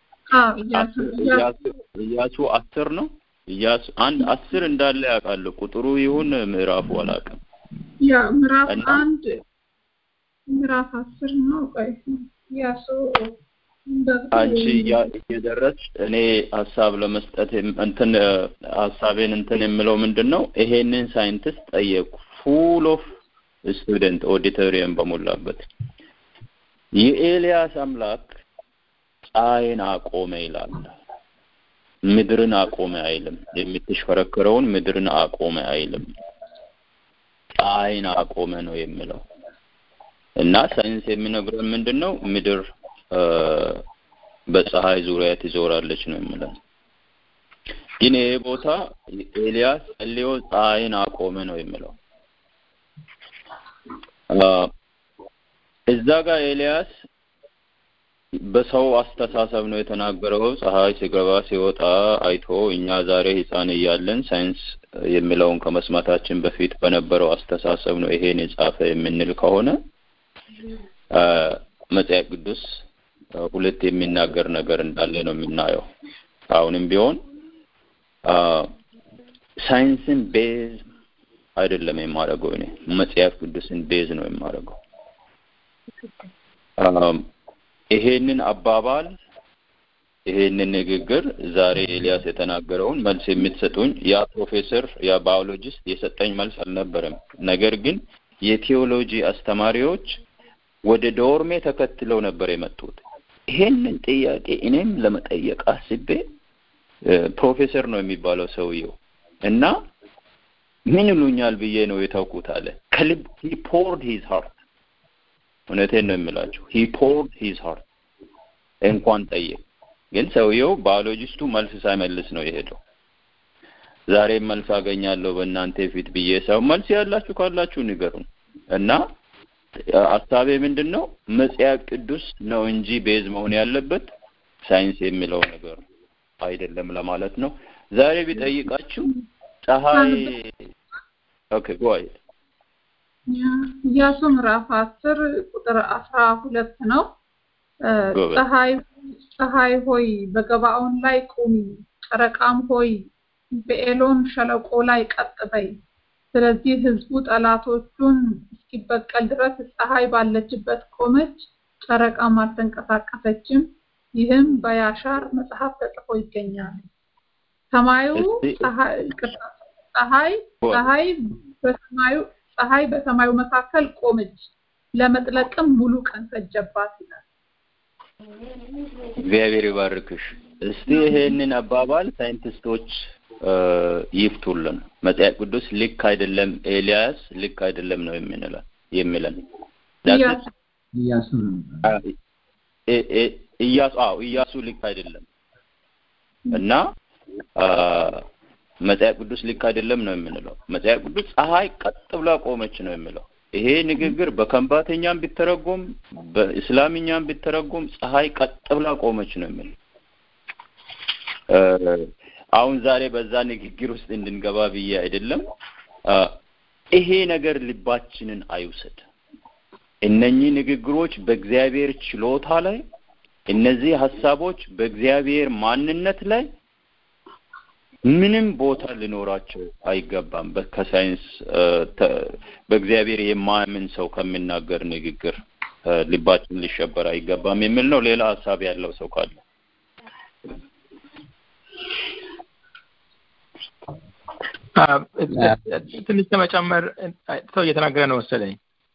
ኢያሱ አስር ነው። ኢያሱ አንድ አስር እንዳለ ያውቃለሁ። ቁጥሩ ይሁን ምዕራፉ አላውቅም። ያ ምዕራፍ አንድ ምዕራፍ አስር ነው። ቆይ ኢያሱ አንቺ እየደረስሽ እኔ ሀሳብ ለመስጠት እንትን ሀሳቤን እንትን የምለው ምንድን ነው ይሄንን ሳይንቲስት ጠየቁ። ፉል ኦፍ ስቱደንት ኦዲቶሪየም በሞላበት የኤልያስ አምላክ ፀሐይን አቆመ ይላል። ምድርን አቆመ አይልም። የምትሽከረከረውን ምድርን አቆመ አይልም። ፀሐይን አቆመ ነው የሚለው እና ሳይንስ የሚነግረን ምንድን ነው ምድር በፀሐይ ዙሪያ ትዞራለች ነው የሚለው። ግን ይሄ ቦታ ኤልያስ ጸልዮ ፀሐይን አቆመ ነው የሚለው። እዛ ጋር ኤልያስ በሰው አስተሳሰብ ነው የተናገረው። ፀሐይ ሲገባ ሲወጣ አይቶ እኛ ዛሬ ሕፃን እያለን ሳይንስ የሚለውን ከመስማታችን በፊት በነበረው አስተሳሰብ ነው ይሄን የጻፈ የምንል ከሆነ መጽሐፍ ቅዱስ ሁለት የሚናገር ነገር እንዳለ ነው የምናየው። አሁንም ቢሆን ሳይንስን ቤዝ አይደለም የማደርገው እኔ መጽሐፍ ቅዱስን ቤዝ ነው የማደርገው። ይሄንን አባባል ይሄንን ንግግር ዛሬ ኤልያስ የተናገረውን መልስ የምትሰጡኝ ያ ፕሮፌሰር ያ ባዮሎጂስት የሰጠኝ መልስ አልነበረም። ነገር ግን የቴዎሎጂ አስተማሪዎች ወደ ዶርሜ ተከትለው ነበር የመጡት። ይሄንን ጥያቄ እኔም ለመጠየቅ አስቤ ፕሮፌሰር ነው የሚባለው ሰውየው እና ምን ይሉኛል ብዬ ነው የተውኩት አለ። ከልብ ሂ ፖርድ ሂዝ ሃርት እውነቴን ነው የምላችሁ ሂ ፖርድ ሂዝ ሃርት እንኳን ጠየቅ። ግን ሰውየው ባዮሎጂስቱ መልስ ሳይመልስ ነው የሄደው። ዛሬም መልስ አገኛለሁ በእናንተ ፊት ብዬ ሰው መልስ ያላችሁ ካላችሁ ንገሩን እና ሀሳቤ ምንድን ነው መጽሐፍ ቅዱስ ነው እንጂ ቤዝ መሆን ያለበት ሳይንስ የሚለው ነገር አይደለም ለማለት ነው። ዛሬ ቢጠይቃችሁ ፀሐይ ኦኬ ጎይ ኢያሱ ምዕራፍ አስር ቁጥር አስራ ሁለት ነው። ፀሐይ ፀሐይ ሆይ በገባኦን ላይ ቁሚ፣ ጨረቃም ሆይ በኤሎን ሸለቆ ላይ ቀጥ በይ። ስለዚህ ህዝቡ ጠላቶቹን እስኪበቀል ድረስ ፀሐይ ባለችበት ቆመች፣ ጨረቃም አልተንቀሳቀሰችም። ይህም በያሻር መጽሐፍ ተጽፎ ይገኛል። ሰማዩ ፀሐይ ፀሐይ በሰማዩ ፀሐይ በሰማዩ መካከል ቆመች፣ ለመጥለቅም ሙሉ ቀን ፈጀባት ይላል። እግዚአብሔር ይባርክሽ። እስቲ ይሄንን አባባል ሳይንቲስቶች ይፍቱልን። መጽሐፍ ቅዱስ ልክ አይደለም፣ ኤልያስ ልክ አይደለም ነው የምንለው የሚለን ኢያሱ ኢያሱ አዎ ኢያሱ ልክ አይደለም እና መጽሐፍ ቅዱስ ልክ አይደለም ነው የምንለው። መጽሐፍ ቅዱስ ፀሐይ ቀጥ ብላ ቆመች ነው የሚለው። ይሄ ንግግር በከንባተኛም ቢተረጎም በእስላምኛም ቢተረጎም ፀሐይ ቀጥ ብላ ቆመች ነው የሚለው። አሁን ዛሬ በዛ ንግግር ውስጥ እንድንገባ ብዬ አይደለም። ይሄ ነገር ልባችንን አይውሰድ። እነኚህ ንግግሮች በእግዚአብሔር ችሎታ ላይ እነዚህ ሀሳቦች በእግዚአብሔር ማንነት ላይ ምንም ቦታ ሊኖራቸው አይገባም። ከሳይንስ በእግዚአብሔር የማያምን ሰው ከሚናገር ንግግር ልባችን ሊሸበር አይገባም የሚል ነው። ሌላ ሀሳብ ያለው ሰው ካለ ትንሽ ለመጨመር ሰው እየተናገረ ነው መሰለኝ።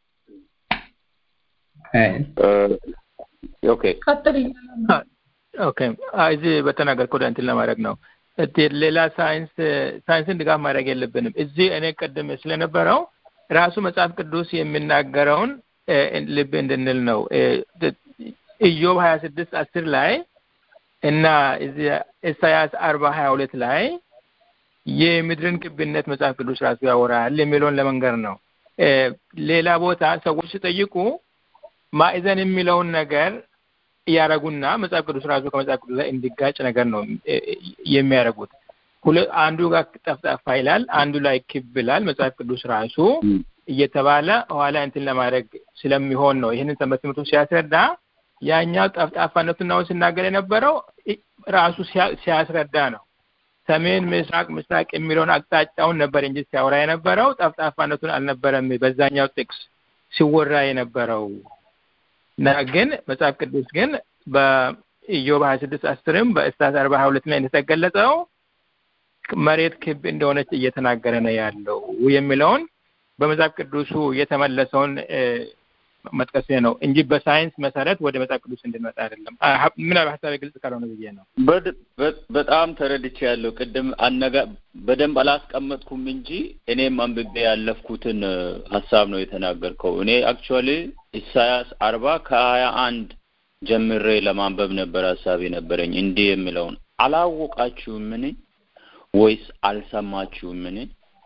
ኦኬ ቀጥል ኦኬ እዚህ በተናገርከው ወደ እንትን ለማድረግ ነው። ሌላ ሳይንስ ሳይንስን ድጋፍ ማድረግ የለብንም። እዚህ እኔ ቅድም ስለነበረው ራሱ መጽሐፍ ቅዱስ የሚናገረውን ልብ እንድንል ነው። ኢዮብ ሀያ ስድስት አስር ላይ እና እዚህ ኢሳያስ አርባ ሀያ ሁለት ላይ የምድርን ክብነት መጽሐፍ ቅዱስ ራሱ ያወራል የሚለውን ለመንገር ነው። ሌላ ቦታ ሰዎች ሲጠይቁ ማዕዘን የሚለውን ነገር እያደረጉና መጽሐፍ ቅዱስ ራሱ ከመጽሐፍ ቅዱስ ላይ እንዲጋጭ ነገር ነው የሚያደርጉት። አንዱ ጋር ጠፍጣፋ ይላል፣ አንዱ ላይ ክብ ይላል መጽሐፍ ቅዱስ ራሱ እየተባለ ኋላ እንትን ለማድረግ ስለሚሆን ነው። ይህንን ሰንበት ትምህርቱ ሲያስረዳ ያኛው ጠፍጣፋነቱን ነው ሲናገር የነበረው ራሱ ሲያስረዳ ነው። ሰሜን፣ ምስራቅ፣ ምስራቅ የሚለውን አቅጣጫውን ነበር እንጂ ሲያወራ የነበረው ጠፍጣፋነቱን አልነበረም። በዛኛው ጥቅስ ሲወራ የነበረው እና ግን መጽሐፍ ቅዱስ ግን በኢዮብ ሀያ ስድስት አስርም በእስታስ አርባ ሀያ ሁለት ላይ እንደተገለጸው መሬት ክብ እንደሆነች እየተናገረ ነው ያለው የሚለውን በመጽሐፍ ቅዱሱ የተመለሰውን መጥቀስ ነው እንጂ በሳይንስ መሰረት ወደ መጽሐፍ ቅዱስ እንድንመጣ አይደለም። ምናልባት ሀሳቤ ግልጽ ካልሆነ ብዬ ነው። በጣም ተረድቼ ያለው ቅድም አነጋ በደንብ አላስቀመጥኩም እንጂ እኔም አንብቤ ያለፍኩትን ሀሳብ ነው የተናገርከው። እኔ አክቹዋሊ ኢሳያስ አርባ ከሀያ አንድ ጀምሬ ለማንበብ ነበር ሀሳብ የነበረኝ እንዲህ የሚለውን አላወቃችሁምን ወይስ አልሰማችሁምን?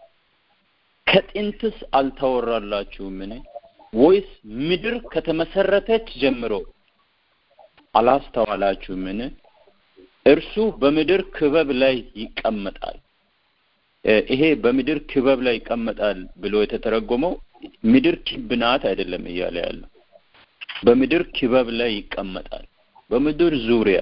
ከጥንትስ አልተወራላችሁምን? ወይስ ምድር ከተመሰረተች ጀምሮ አላስተዋላችሁምን? እርሱ በምድር ክበብ ላይ ይቀመጣል። ይሄ በምድር ክበብ ላይ ይቀመጣል ብሎ የተተረጎመው ምድር ክብ ናት አይደለም እያለ ያለው በምድር ክበብ ላይ ይቀመጣል፣ በምድር ዙሪያ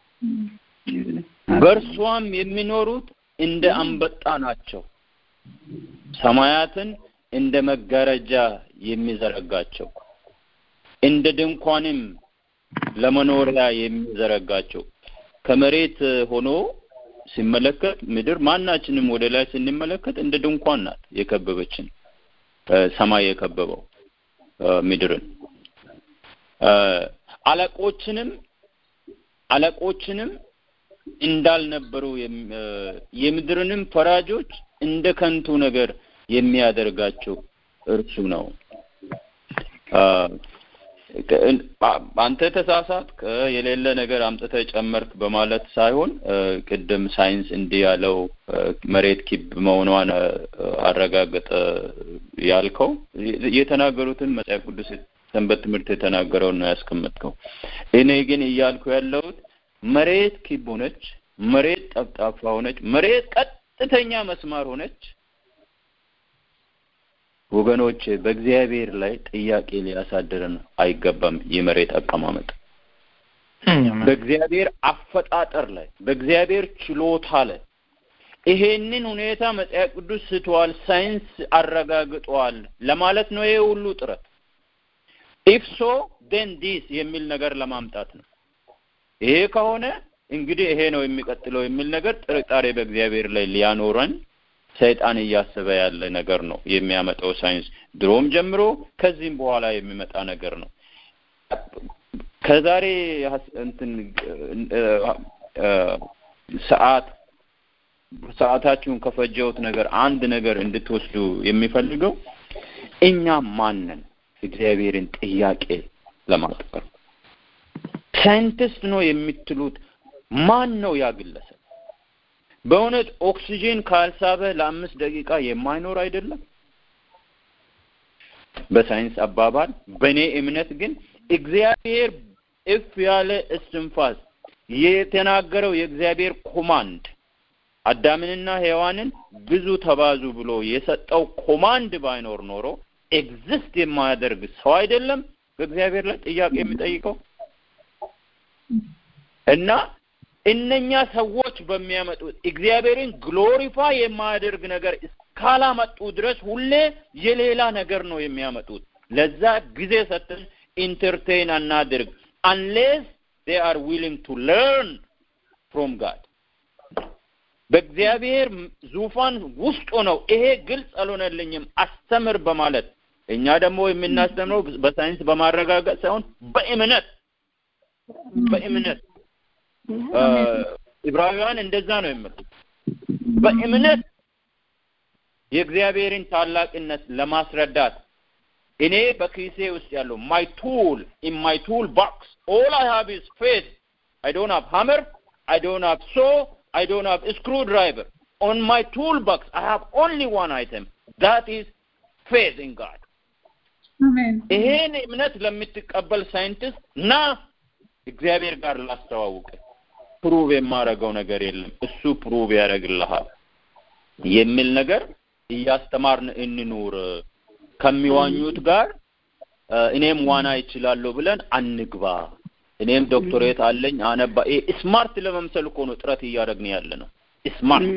በእርሷም የሚኖሩት እንደ አንበጣ ናቸው። ሰማያትን እንደ መጋረጃ የሚዘረጋቸው እንደ ድንኳንም ለመኖሪያ የሚዘረጋቸው ከመሬት ሆኖ ሲመለከት ምድር ማናችንም ወደ ላይ ስንመለከት እንደ ድንኳን ናት የከበበችን ሰማይ የከበበው ምድርን አለቆችንም አለቆችንም እንዳልነበሩ የምድርንም ፈራጆች እንደ ከንቱ ነገር የሚያደርጋቸው እርሱ ነው። አንተ ተሳሳት የሌለ ነገር አምጥተህ ጨመርክ በማለት ሳይሆን ቅድም ሳይንስ እንዲህ ያለው መሬት ኪብ መሆኗን አረጋገጠ ያልከው የተናገሩትን መጽሐፍ ቅዱስ ሰንበት ትምህርት የተናገረውን ነው ያስቀመጥከው። እኔ ግን እያልኩ ያለሁት መሬት ኪብ ሆነች፣ መሬት ጠፍጣፋ ሆነች፣ መሬት ቀጥተኛ መስማር ሆነች። ወገኖች በእግዚአብሔር ላይ ጥያቄ ሊያሳድረን አይገባም። የመሬት አቀማመጥ በእግዚአብሔር አፈጣጠር ላይ በእግዚአብሔር ችሎታ ላይ ይሄንን ሁኔታ መጽሐፍ ቅዱስ ስተዋል፣ ሳይንስ አረጋግጧል ለማለት ነው ይሄ ሁሉ ጥረት። ኢፍ ሶ ዴን ዲስ የሚል ነገር ለማምጣት ነው። ይሄ ከሆነ እንግዲህ ይሄ ነው የሚቀጥለው የሚል ነገር ጥርጣሬ በእግዚአብሔር ላይ ሊያኖረን ሰይጣን እያሰበ ያለ ነገር ነው የሚያመጣው ሳይንስ ድሮም ጀምሮ ከዚህም በኋላ የሚመጣ ነገር ነው። ከዛሬ እንትን ሰዓት ሰዓታችሁን ከፈጀውት ነገር አንድ ነገር እንድትወስዱ የሚፈልገው እኛ ማንን እግዚአብሔርን ጥያቄ ለማቅረብ ሳይንቲስት ነው የምትሉት ማን ነው ያ ግለሰብ? በእውነት ኦክሲጂን ካልሳበ ለአምስት ደቂቃ የማይኖር አይደለም። በሳይንስ አባባል፣ በእኔ እምነት ግን እግዚአብሔር እፍ ያለ እስትንፋስ የተናገረው የእግዚአብሔር ኮማንድ አዳምንና ሔዋንን ብዙ ተባዙ ብሎ የሰጠው ኮማንድ ባይኖር ኖሮ ኤግዚስት የማያደርግ ሰው አይደለም በእግዚአብሔር ላይ ጥያቄ የሚጠይቀው እና እነኛ ሰዎች በሚያመጡት እግዚአብሔርን ግሎሪፋይ የማያደርግ ነገር እስካላመጡ ድረስ ሁሌ የሌላ ነገር ነው የሚያመጡት። ለዛ ጊዜ ሰጥተን ኢንተርቴን አናድርግ አንሌስ they are willing to learn from God በእግዚአብሔር ዙፋን ውስጥ ሆነው ይሄ ግልጽ አልሆነልኝም አስተምር በማለት እኛ ደግሞ የምናስተምረው በሳይንስ በማረጋገጥ ሳይሆን በእምነት በእምነት ዕብራውያን እንደዛ ነው የሚሉት በእምነት የእግዚአብሔርን ታላቅነት ለማስረዳት እኔ በኪሴ ውስጥ ያለው ማይ ቱል ኢን ማይ ቱል ቦክስ ኦል አይ ሃቭ ኢዝ ፌዝ አይ ዶንት ሃቭ ሃመር አይ ዶንት ሃቭ ሶ አይ ዶንት ሃቭ screwdriver on my toolbox I have only one item that is faith in God ይሄን እምነት ለምትቀበል ሳይንቲስት ና እግዚአብሔር ጋር ላስተዋውቅ ፕሩቭ የማረገው ነገር የለም እሱ ፕሩቭ ያደርግልሃል የሚል ነገር እያስተማርን እንኑር ከሚዋኙት ጋር እኔም ዋና ይችላለሁ ብለን አንግባ እኔም ዶክተሬት አለኝ አነባ ስማርት ለመምሰል እኮ ነው ጥረት እያደረግን ያለ ነው ስማርት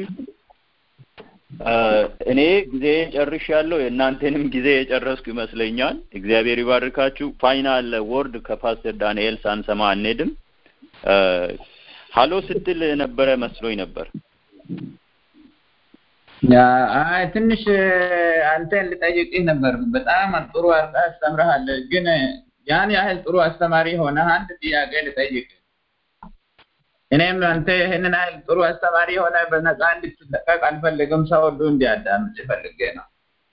እኔ ጊዜ ጨርሽ ያለው የእናንተንም ጊዜ የጨረስኩ ይመስለኛል እግዚአብሔር ይባርካችሁ ፋይናል ወርድ ከፓስተር ዳንኤል ሳንሰማ አንሄድም ሀሎ ስትል ነበረ መስሎኝ ነበር አይ ትንሽ አንተን ልጠይቅህ ነበር በጣም ጥሩ አድርገህ አስተምረሃል ግን ያን ያህል ጥሩ አስተማሪ ሆነ አንድ ጥያቄ ልጠይቅ እኔም አንተ ይህንን ያህል ጥሩ አስተማሪ ሆነ በነፃ እንድትለቀቅ አልፈልግም ሰው ሁሉ እንዲያዳምጥ ፈልጌ ነው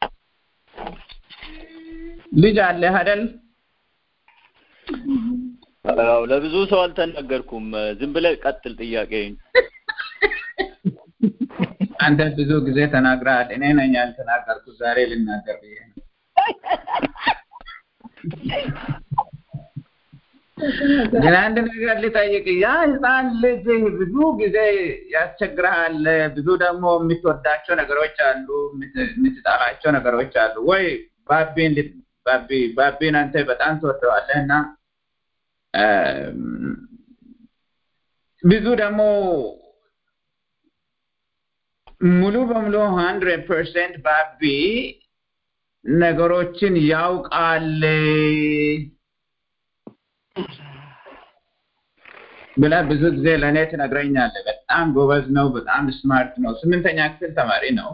ልጅ አለህ አይደል አዎ ለብዙ ሰው አልተናገርኩም ዝም ብለህ ቀጥል ጥያቄ አንተ ብዙ ጊዜ ተናግረሃል እኔ ነኝ ያልተናገርኩት ዛሬ ልናገር ብዬ ነው ግን አንድ ነገር ልጠይቅ ያ ህፃን ልጅ ብዙ ጊዜ ያስቸግረሃል ብዙ ደግሞ የምትወዳቸው ነገሮች አሉ የምትጠላቸው ነገሮች አሉ ወይ ባቢን ባቢ ባቢን አንተ በጣም ትወደዋለህ እና ብዙ ደግሞ ሙሉ በሙሉ ሀንድሬድ ፐርሰንት ባቢ ነገሮችን ያውቃል ብላ ብዙ ጊዜ ለእኔ ትነግረኛለህ በጣም ጎበዝ ነው በጣም ስማርት ነው ስምንተኛ ክፍል ተማሪ ነው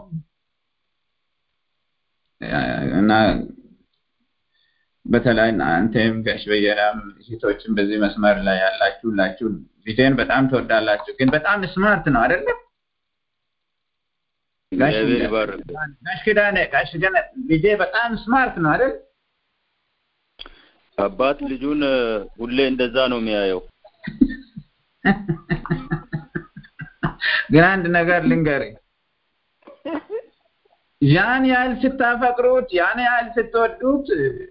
እና በተለይ አንተም ጋሽ በየራም ሴቶችን በዚህ መስመር ላይ ያላችሁ ሁላችሁ ልጄን በጣም ትወዳላችሁ ግን በጣም ስማርት ነው አይደለም ጋሽ ኪዳነ ጋሽ ኪዳነ ልጄ በጣም ስማርት ነው አይደል አባት ልጁን ሁሌ እንደዛ ነው የሚያየው ግን አንድ ነገር ልንገርህ ያን ያህል ስታፈቅሩት ያን ያህል ስትወዱት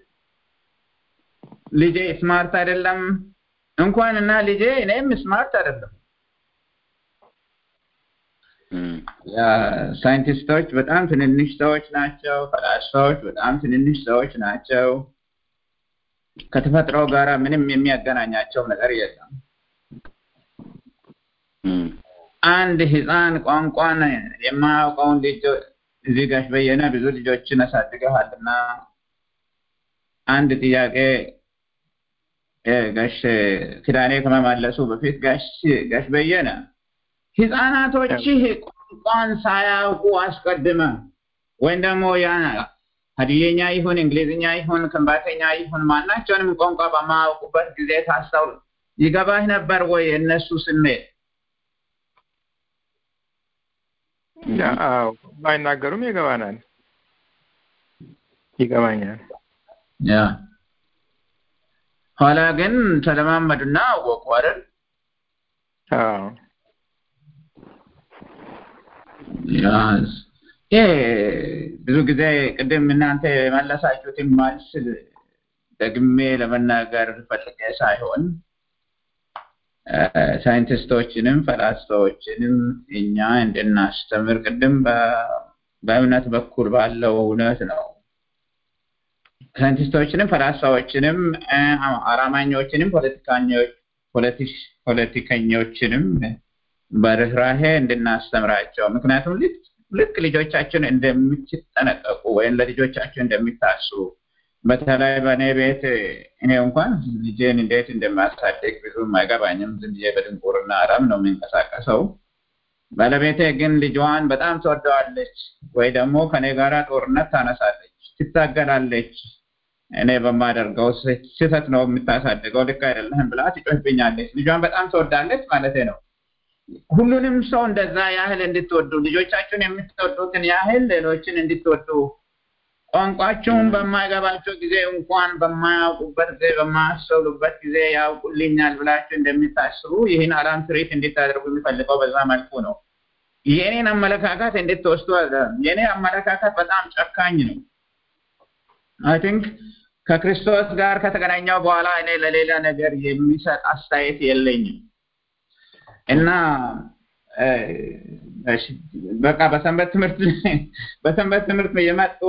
ልጄ ስማርት አይደለም እንኳን እና ልጄ እኔም ስማርት አይደለም ሳይንቲስቶች በጣም ትንንሽ ሰዎች ናቸው ፈላስፋዎች በጣም ትንንሽ ሰዎች ናቸው ከተፈጥሮ ጋር ምንም የሚያገናኛቸው ነገር የለም አንድ ህፃን ቋንቋን የማያውቀውን ልጅ እዚህ ጋሽ በየነ ብዙ ልጆችን አሳድገሃልና አንድ ጥያቄ ጋሽ ክዳኔ ከመመለሱ በፊት ጋሽ ጋሽ በየነ ህፃናቶችህ ቋንቋን ሳያውቁ አስቀድመ ወይም ደግሞ ሀዲየኛ ይሁን እንግሊዝኛ ይሁን ክንባተኛ ይሁን ማናቸውንም ቋንቋ በማያውቁበት ጊዜ ታስተውል ይገባህ ነበር ወይ የእነሱ ስሜት? አዎ ባይናገሩም ይገባናል፣ ይገባኛል። ያ ኋላ ግን ተለማመዱና አወቁ አይደል? አዎ ያስ ይሄ ብዙ ጊዜ ቅድም እናንተ የመለሳችሁትን መልስ ደግሜ ለመናገር ፈልጌ ሳይሆን ሳይንቲስቶችንም ፈላስፋዎችንም እኛ እንድናስተምር ቅድም በእምነት በኩል ባለው እውነት ነው። ሳይንቲስቶችንም ፈላስፋዎችንም አራማኞችንም ፖለቲከኞችንም በርህራሄ እንድናስተምራቸው ምክንያቱም ልክ ልጆቻችን እንደምትጠነቀቁ ወይም ለልጆቻችን እንደሚታስቡ በተለይ በእኔ ቤት እኔ እንኳን ልጄን እንዴት እንደማሳደግ ብዙም አይገባኝም። ዝም ብዬ በድንቁርና አረም ነው የሚንቀሳቀሰው። ባለቤቴ ግን ልጇን በጣም ትወደዋለች፣ ወይ ደግሞ ከኔ ጋራ ጦርነት ታነሳለች፣ ትታገላለች። እኔ በማደርገው ስህተት ነው የምታሳድገው፣ ልክ አይደለህም ብላ ትጮህብኛለች። ልጇን በጣም ትወዳለች ማለት ነው። ሁሉንም ሰው እንደዛ ያህል እንድትወዱ ልጆቻችሁን የምትወዱትን ያህል ሌሎችን እንድትወዱ ቋንቋቸውን በማይገባቸው ጊዜ እንኳን በማያውቁበት ጊዜ በማያስተውሉበት ጊዜ ያውቁልኛል ብላችሁ እንደሚታስቡ ይህን አላም ትርኢት እንድታደርጉ የሚፈልገው በዛ መልኩ ነው። የእኔን አመለካከት እንድትወስዱ የእኔ አመለካከት በጣም ጨካኝ ነው። አይ ቲንክ ከክርስቶስ ጋር ከተገናኘው በኋላ እኔ ለሌላ ነገር የሚሰጥ አስተያየት የለኝም እና በቃ በሰንበት ትምህርት በሰንበት ትምህርት የመጡ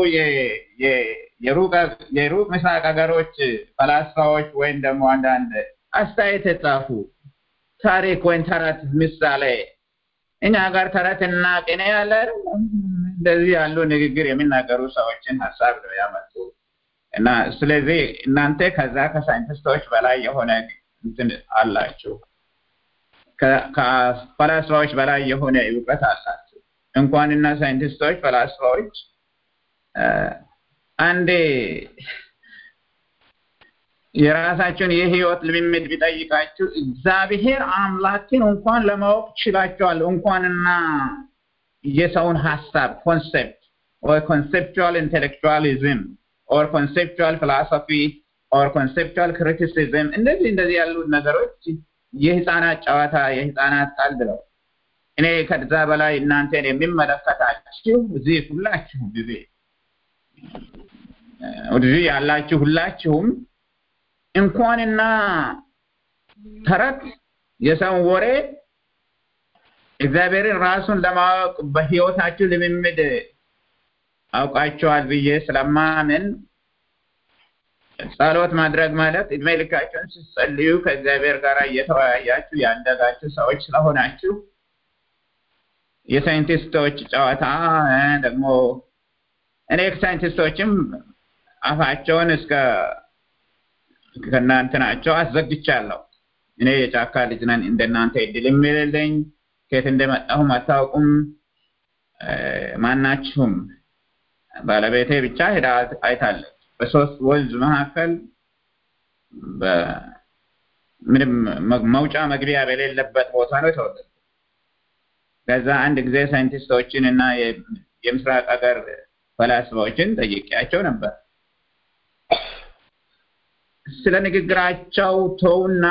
የሩቅ ምስራቅ ሀገሮች ፈላስፋዎች ወይም ደግሞ አንዳንድ አስተያየት የጻፉ ታሪክ ወይም ተረት ምሳሌ እኛ ጋር ተረትና ቅኔ ያለ እንደዚህ ያሉ ንግግር የሚናገሩ ሰዎችን ሀሳብ ነው ያመጡ እና ስለዚህ እናንተ ከዛ ከሳይንቲስቶች በላይ የሆነ እንትን አላችሁ ከፈላስፋዎች በላይ የሆነ እውቀት አላቸው። እንኳንና ሳይንቲስቶች ፈላስፋዎች አንዴ የራሳቸውን የህይወት ልምምድ ቢጠይቃችሁ እግዚአብሔር አምላክን እንኳን ለማወቅ ችላቸዋል። እንኳንና የሰውን ሀሳብ ኮንሴፕት ወይ ኮንሴፕቹዋል ኢንቴሌክቹዋሊዝም ኦር ኮንሴፕቹዋል ፊሎሶፊ ኦር ኮንሴፕቹዋል ክሪቲሲዝም እንደዚህ እንደዚህ ያሉ ነገሮች የህፃናት ጨዋታ የህፃናት ቀልድ ነው። እኔ ከዛ በላይ እናንተን የሚመለከታችሁ እዚህ ሁላችሁ ጊዜ እዚህ ያላችሁ ሁላችሁም እንኳንና ተረት የሰውን ወሬ እግዚአብሔርን ራሱን ለማወቅ በህይወታችሁ ልምምድ አውቃቸዋል ብዬ ስለማምን ጸሎት ማድረግ ማለት እድሜ ልካቸውን ስትጸልዩ ከእግዚአብሔር ጋር እየተወያያችሁ ያደጋችሁ ሰዎች ስለሆናችሁ የሳይንቲስቶች ጨዋታ ደግሞ እኔ ሳይንቲስቶችም አፋቸውን እስከ ከእናንትናቸው አስዘግቻለሁ። እኔ የጫካ ልጅ ነን፣ እንደናንተ እድል የሚልልኝ ከየት እንደመጣሁም አታውቁም። ማናችሁም ባለቤቴ ብቻ ሄዳ አይታለች። በሶስት ወንዝ መካከል ምንም መውጫ መግቢያ በሌለበት ቦታ ነው የተወለድኩት። ከዛ አንድ ጊዜ ሳይንቲስቶችን እና የምስራቅ ሀገር ፈላስፋዎችን ጠይቄያቸው ነበር። ስለ ንግግራቸው ተውና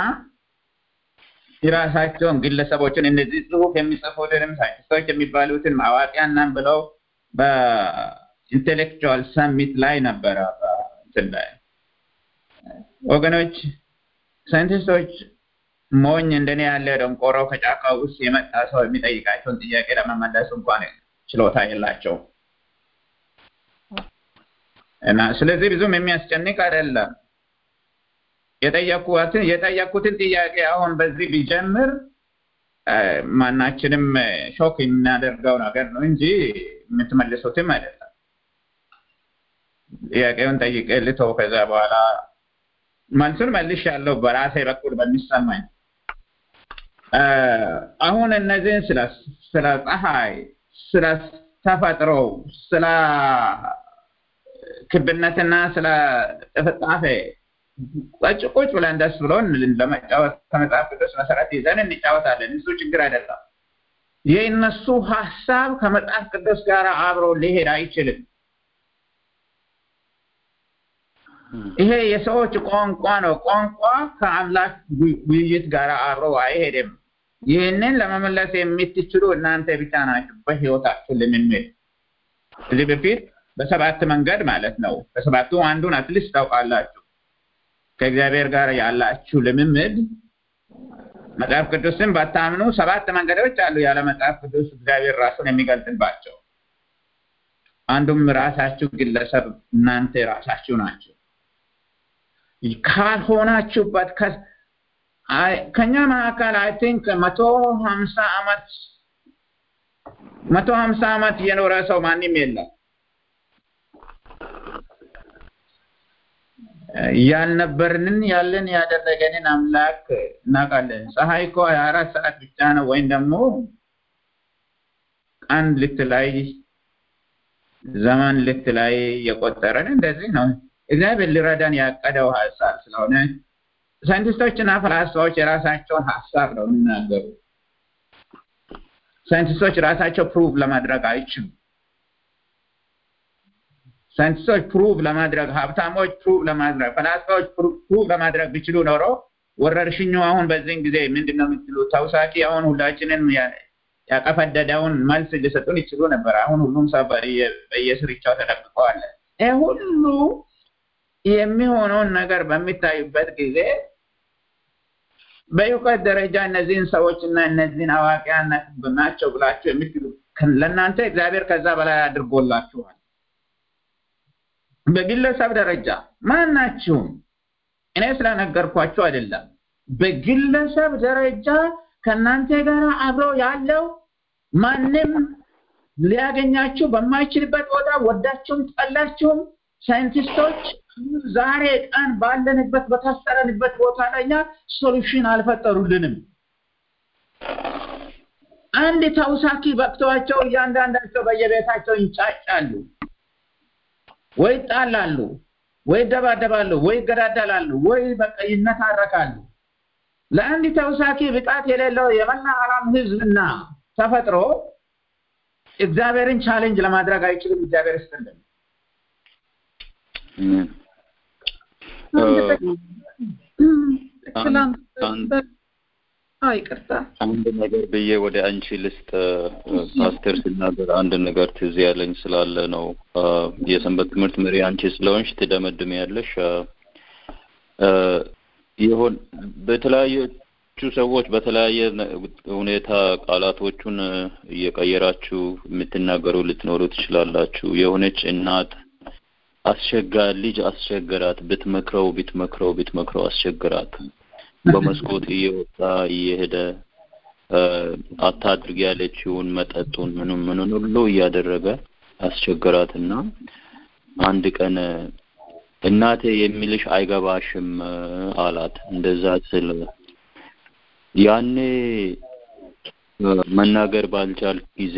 የራሳቸውን ግለሰቦችን እነዚህ ጽሁፍ የሚጽፉትንም ሳይንቲስቶች የሚባሉትን አዋቂያን ነን ብለው በኢንቴሌክቹዋል ሰሚት ላይ ነበረ እንትን ላይ ወገኖች ሳይንቲስቶች ሞኝ እንደኔ ያለ ደንቆሮ ከጫካ ውስጥ የመጣ ሰው የሚጠይቃቸውን ጥያቄ ለመመለስ እንኳን ችሎታ የላቸውም እና ስለዚህ ብዙም የሚያስጨንቅ አይደለም። የጠየኩትን የጠየኩትን ጥያቄ አሁን በዚህ ቢጀምር ማናችንም ሾክ የምናደርገው ነገር ነው እንጂ የምትመልሱትም አይደለም። ጥያቄውን ጠይቄ ልተው። ከዛ በኋላ መልሱን መልሻለሁ በራሴ በኩል በሚሰማኝ። አሁን እነዚህን ስለ ስለ ፀሐይ ስለ ተፈጥሮ ስለ ክብነትና ስለ ጥፍጣፌ ቁጭ ቁጭ ብለን ደስ ብሎን ለመጫወት ከመጽሐፍ ቅዱስ መሰረት ይዘን እንጫወታለን። እሱ ችግር አይደለም። የእነሱ ሀሳብ ከመጽሐፍ ቅዱስ ጋር አብሮ ሊሄድ አይችልም። ይሄ የሰዎች ቋንቋ ነው። ቋንቋ ከአምላክ ውይይት ጋር አብሮ አይሄድም። ይህንን ለመመለስ የምትችሉ እናንተ ብቻ ናችሁ በህይወታችሁ ልምምድ። ከዚህ በፊት በሰባት መንገድ ማለት ነው። በሰባቱ አንዱን አትሊስት ታውቃላችሁ። ከእግዚአብሔር ጋር ያላችሁ ልምምድ መጽሐፍ ቅዱስን ባታምኑ ሰባት መንገዶች አሉ ያለ መጽሐፍ ቅዱስ እግዚአብሔር ራሱን የሚገልጥባቸው። አንዱም ራሳችሁ ግለሰብ እናንተ ራሳችሁ ናቸው። ካልሆናችሁበት ከኛ መካከል አይ ቲንክ መቶ ሀምሳ ዓመት መቶ ሀምሳ ዓመት የኖረ ሰው ማንም የለም። ያልነበርንን ያለን ያደረገንን አምላክ እናውቃለን። ፀሐይ እኮ ሀያ አራት ሰዓት ብቻ ነው ወይም ደግሞ ቀን ልትላይ ዘመን ልትላይ የቆጠረን እንደዚህ ነው። እግዚአብሔር ሊረዳን ያቀደው ሀሳብ ስለሆነ ሳይንቲስቶችና ፈላስፋዎች የራሳቸውን ሀሳብ ነው የሚናገሩ። ሳይንቲስቶች ራሳቸው ፕሩቭ ለማድረግ አይችሉም። ሳይንቲስቶች ፕሩቭ ለማድረግ ሀብታሞች ፕሩቭ ለማድረግ ፈላስፋዎች ፕሩቭ ለማድረግ ቢችሉ ኖሮ ወረርሽኙ አሁን በዚህን ጊዜ ምንድን ነው የምትሉ ተውሳኪ አሁን ሁላችንን ያቀፈደደውን መልስ ሊሰጡን ይችሉ ነበር። አሁን ሁሉም ሰው በየስርቻው ተደብቀዋል። ይህ ሁሉ የሚሆነውን ነገር በሚታዩበት ጊዜ በእውቀት ደረጃ እነዚህን ሰዎች እና እነዚህን አዋቂያን ናቸው ብላችሁ የምትሉ ለእናንተ እግዚአብሔር ከዛ በላይ አድርጎላችኋል። በግለሰብ ደረጃ ማናችሁም እኔ ስለነገርኳችሁ አይደለም። በግለሰብ ደረጃ ከእናንተ ጋር አብሮ ያለው ማንም ሊያገኛችሁ በማይችልበት ቦታ ወዳችሁም ጠላችሁም ሳይንቲስቶች ዛሬ ቀን ባለንበት በታሰረንበት ቦታ ላይ እኛ ሶሉሽን አልፈጠሩልንም። አንድ ተውሳኪ በቅተዋቸው እያንዳንዳቸው በየቤታቸው ይንጫጫሉ፣ ወይ ይጣላሉ፣ ወይ ይደባደባሉ፣ ወይ ይገዳደላሉ፣ ወይ በቃ ይነታረካሉ። ለአንድ ተውሳኪ ብቃት የሌለው የመላ ዓለም ህዝብና ተፈጥሮ እግዚአብሔርን ቻሌንጅ ለማድረግ አይችልም። እግዚአብሔር ይስጥልን። ይቅርታ አንድ ነገር ብዬ ወደ አንቺ ልስጥ። ፓስተር ሲናገር አንድ ነገር ትዝ ያለኝ ስላለ ነው። የሰንበት ትምህርት መሪ አንቺ ስለሆንሽ ትደመድም ያለሽ ይሆን በተለያዩ ሰዎች በተለያየ ሁኔታ ቃላቶቹን እየቀየራችሁ የምትናገሩ ልትኖሩ ትችላላችሁ። የሆነች እናት አስቸጋሪ ልጅ አስቸገራት። ብትመክረው ብትመክረው ብትመክረው አስቸገራት። በመስኮት እየወጣ እየሄደ አታድርግ ያለችውን መጠጡን ምኑን ምኑን ሁሉ እያደረገ አስቸገራትና አንድ ቀን እናቴ የሚልሽ አይገባሽም አላት። እንደዛ ስል ያኔ መናገር ባልቻልክ ጊዜ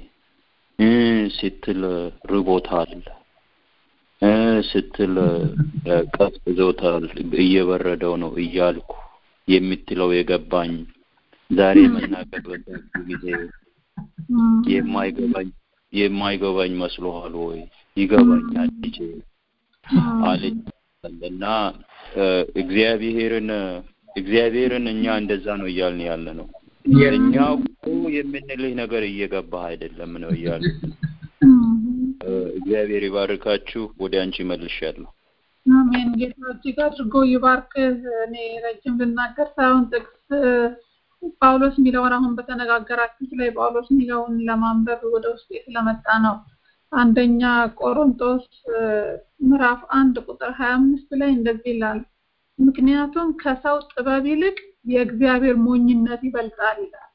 ስትል ርቦታል ስትል ቀዝቅዞታል፣ እየበረደው ነው እያልኩ የምትለው የገባኝ ዛሬ መናገር በዛችሁ ጊዜ የማይገባኝ የማይገባኝ መስሎሃል ወይ? ይገባኛል ልጄ አለች እና እግዚአብሔርን እግዚአብሔርን እኛ እንደዛ ነው እያልን ያለ ነው። እኛ እኮ የምንልህ ነገር እየገባህ አይደለም ነው እያልን እግዚአብሔር ይባርካችሁ። ወደ አንቺ መልሻለሁ። አሜን። ጌታ እጅግ አድርጎ ይባርክ። እኔ ረጅም ልናገር ሳይሆን ጥቅስ ጳውሎስ የሚለውን አሁን በተነጋገራችሁት ላይ ጳውሎስ የሚለውን ለማንበብ ወደ ውስጤ ስለመጣ ነው። አንደኛ ቆሮንቶስ ምዕራፍ አንድ ቁጥር ሀያ አምስት ላይ እንደዚህ ይላል፣ ምክንያቱም ከሰው ጥበብ ይልቅ የእግዚአብሔር ሞኝነት ይበልጣል ይላል።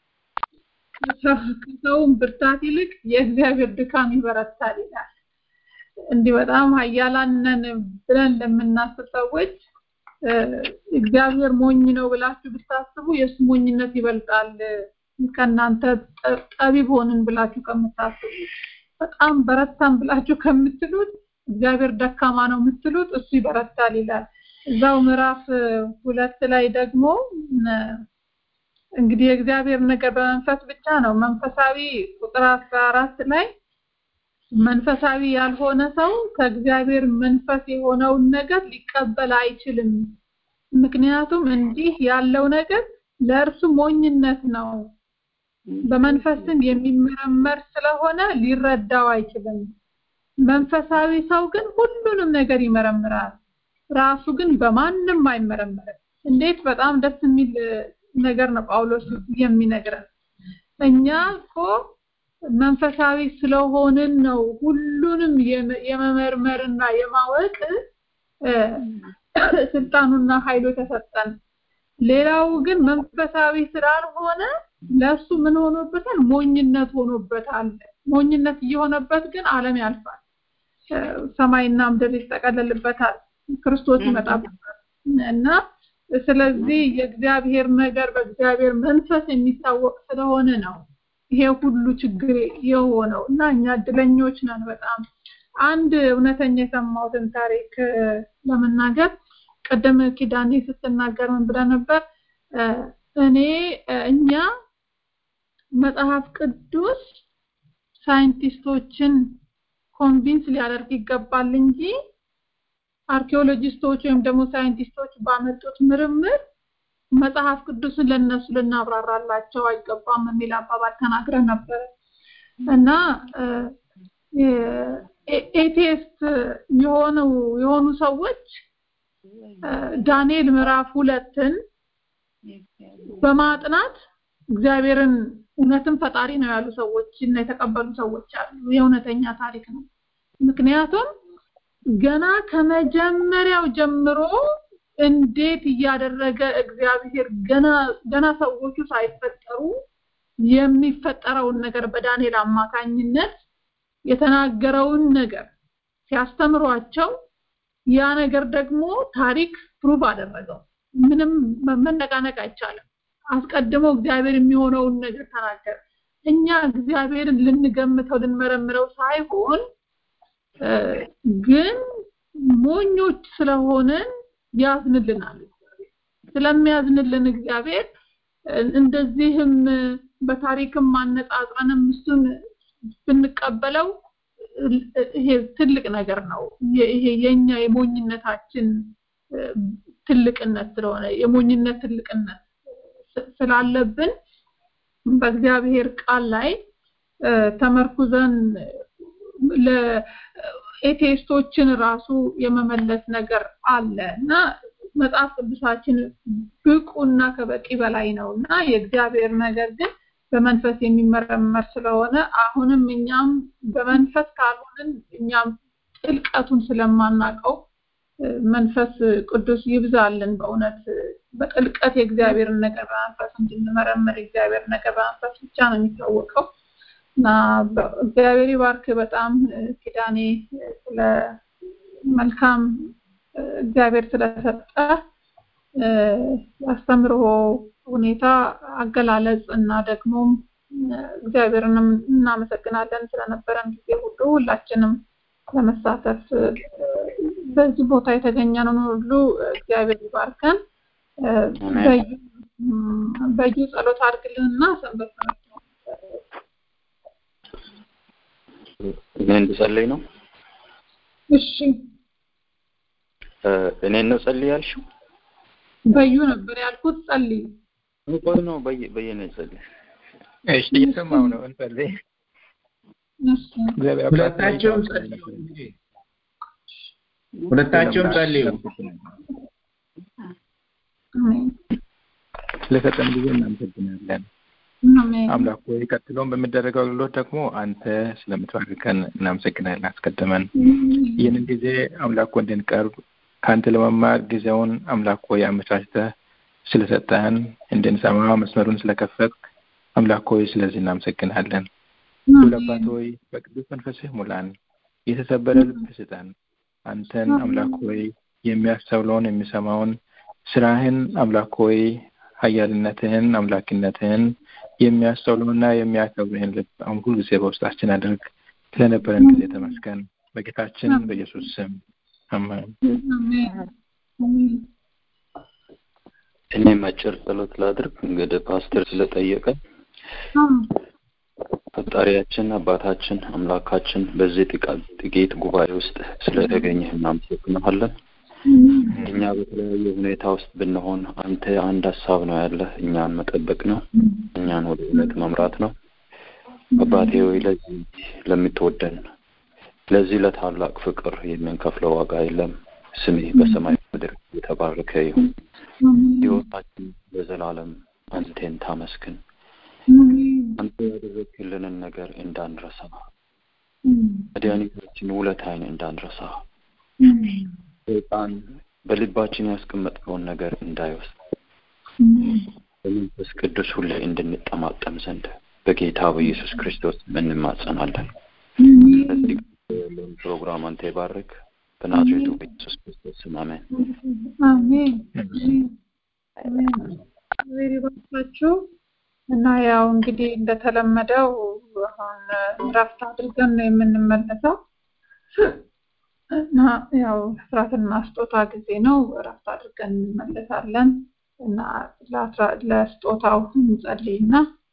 ከሰውም ብርታት ይልቅ የእግዚአብሔር ድካም ይበረታል ይላል። እንዲህ በጣም ኃያላን ነን ብለን ለምናስብ ሰዎች እግዚአብሔር ሞኝ ነው ብላችሁ ብታስቡ የእሱ ሞኝነት ይበልጣል ከእናንተ ጠቢብ ሆንን ብላችሁ ከምታስቡ በጣም በረታን ብላችሁ ከምትሉት እግዚአብሔር ደካማ ነው የምትሉት እሱ ይበረታል ይላል። እዛው ምዕራፍ ሁለት ላይ ደግሞ እንግዲህ የእግዚአብሔር ነገር በመንፈስ ብቻ ነው። መንፈሳዊ ቁጥር አስራ አራት ላይ መንፈሳዊ ያልሆነ ሰው ከእግዚአብሔር መንፈስ የሆነውን ነገር ሊቀበል አይችልም። ምክንያቱም እንዲህ ያለው ነገር ለእርሱ ሞኝነት ነው፣ በመንፈስም የሚመረመር ስለሆነ ሊረዳው አይችልም። መንፈሳዊ ሰው ግን ሁሉንም ነገር ይመረምራል፣ ራሱ ግን በማንም አይመረመርም። እንዴት በጣም ደስ የሚል ነገር ነው ጳውሎስ የሚነግረን። እኛ እኮ መንፈሳዊ ስለሆንን ነው ሁሉንም የመመርመርና የማወቅ ስልጣኑና ኃይሉ ተሰጠን። ሌላው ግን መንፈሳዊ ስላልሆነ ለሱ ምን ሆኖበታል? ሞኝነት ሆኖበታል። ሞኝነት እየሆነበት ግን ዓለም ያልፋል፣ ሰማይና ምድር ይጠቀለልበታል፣ ክርስቶስ ይመጣበታል እና ስለዚህ የእግዚአብሔር ነገር በእግዚአብሔር መንፈስ የሚታወቅ ስለሆነ ነው ይሄ ሁሉ ችግር የሆነው እና እኛ እድለኞች ነን በጣም አንድ እውነተኛ የሰማሁትን ታሪክ ለመናገር ቀደም ኪዳኔ ስትናገር ምን ብለህ ነበር እኔ እኛ መጽሐፍ ቅዱስ ሳይንቲስቶችን ኮንቪንስ ሊያደርግ ይገባል እንጂ አርኪኦሎጂስቶች ወይም ደግሞ ሳይንቲስቶች ባመጡት ምርምር መጽሐፍ ቅዱስን ለነሱ ልናብራራላቸው አይገባም የሚል አባባል ተናግረን ነበረ እና ኤቴስት የሆኑ የሆኑ ሰዎች ዳንኤል ምዕራፍ ሁለትን በማጥናት እግዚአብሔርን እውነትም ፈጣሪ ነው ያሉ ሰዎች እና የተቀበሉ ሰዎች አሉ። የእውነተኛ ታሪክ ነው። ምክንያቱም ገና ከመጀመሪያው ጀምሮ እንዴት እያደረገ እግዚአብሔር ገና ገና ሰዎቹ ሳይፈጠሩ የሚፈጠረውን ነገር በዳንኤል አማካኝነት የተናገረውን ነገር ሲያስተምሯቸው ያ ነገር ደግሞ ታሪክ ፕሩቭ አደረገው። ምንም መነቃነቅ አይቻልም። አስቀድሞ እግዚአብሔር የሚሆነውን ነገር ተናገረ። እኛ እግዚአብሔርን ልንገምተው ልንመረምረው ሳይሆን ግን ሞኞች ስለሆነን ያዝንልናል። ስለሚያዝንልን እግዚአብሔር እንደዚህም በታሪክም ማነጻጽረንም እሱን ብንቀበለው ይሄ ትልቅ ነገር ነው። ይሄ የኛ የሞኝነታችን ትልቅነት ስለሆነ የሞኝነት ትልቅነት ስላለብን በእግዚአብሔር ቃል ላይ ተመርኩዘን ለኤቴስቶችን ራሱ የመመለስ ነገር አለ እና መጽሐፍ ቅዱሳችን ብቁና ከበቂ በላይ ነው እና የእግዚአብሔር ነገር ግን በመንፈስ የሚመረመር ስለሆነ አሁንም እኛም በመንፈስ ካልሆንን እኛም ጥልቀቱን ስለማናቀው መንፈስ ቅዱስ ይብዛልን በእውነት በጥልቀት የእግዚአብሔርን ነገር በመንፈስ እንድንመረምር የእግዚአብሔር ነገር በመንፈስ ብቻ ነው የሚታወቀው እና እግዚአብሔር ይባርክ በጣም ኪዳኔ ስለ መልካም እግዚአብሔር ስለሰጠ ያስተምሮ ሁኔታ አገላለጽ እና ደግሞ እግዚአብሔርንም እናመሰግናለን ስለነበረን ጊዜ ሁሉ ሁላችንም ለመሳተፍ በዚህ ቦታ የተገኘነው ሁሉ እግዚአብሔር ይባርከን። በዩ ጸሎት አድርግልንና ሰንበት እኔ እንድጸልይ ነው። እሺ እኔ ነው ጸልይ ያልሽው? በዩ ነበር ያልኩት። ጸልይ ቆይ ነው በየ በየ ነው ጸልይ። እሺ እየሰማሁ ነው። እንጸልይ። እግዚአብሔር አባት ሁለታቸውም ጸልዩ እንግዲህ ሁለታቸውም ጸልዩ። ስለሰጠን ጊዜ እናመሰግናለን። አሜን። አምላክ ሆይ ቀጥሎም በሚደረገው አገልግሎት ደግሞ አንተ ስለምትባርከን እናመሰግናለን። አስቀድመን ይህንን ጊዜ አምላክ ሆይ እንድንቀርብ ከአንተ ለመማር ጊዜውን አምላክ ሆይ አመቻችተህ ስለሰጠህን እንድንሰማ መስመሩን ስለከፈት አምላክ ሆይ ስለዚህ እናመሰግናለን። ሁሉ አባት ሆይ በቅዱስ መንፈስህ ሙላን፣ የተሰበረ ልብ ስጠን። አንተን አምላክ ሆይ የሚያስተውለውን የሚሰማውን ስራህን አምላክ ሆይ ኃያልነትህን አምላክነትህን የሚያስተውሉና የሚያከብርህን ልብ አሁን ሁሉ ጊዜ በውስጣችን አድርግ። ስለነበረን ጊዜ ተመስገን። በጌታችን በኢየሱስ ስም አሜን። እኔም አጭር ጸሎት ላድርግ። እንግዲህ ፓስተር ስለጠየቀ ፈጣሪያችን አባታችን አምላካችን በዚህ ጥቂት ጉባኤ ውስጥ ስለተገኘህ እናመሰግናለን። እኛ በተለያየ ሁኔታ ውስጥ ብንሆን አንተ አንድ ሀሳብ ነው ያለህ፣ እኛን መጠበቅ ነው፣ እኛን ወደ እውነት መምራት ነው። አባቴ ሆይ ለዚህ ለምትወደን ለዚህ ለታላቅ ፍቅር የምንከፍለው ዋጋ የለም። ስምህ በሰማይ ምድር የተባረከ ይሁን። ሕይወታችን ለዘላለም አንቴን ታመስግን። አንተ ያደረግክልንን ነገር እንዳንረሳ፣ መድኃኒታችን ውለታይን እንዳንረሳ፣ ሰይጣን በልባችን ያስቀመጥከውን ነገር እንዳይወስድ በመንፈስ ቅዱስ ሁሌ እንድንጠማጠም ዘንድ በጌታ በኢየሱስ ክርስቶስ እንማጸናለን። ስለዚህ ያለውን ፕሮግራም አንተ ይባርክ። በናዝሬቱ በኢየሱስ ክርስቶስ ስም አሜን። አሜን አሜን። እግዚአብሔር ይባርካችሁ እና ያው እንግዲህ እንደተለመደው አሁን እረፍት አድርገን ነው የምንመለሰው እና ያው ስራትና ስጦታ ጊዜ ነው። እረፍት አድርገን እንመለሳለን እና ለስጦታው እንጸልይና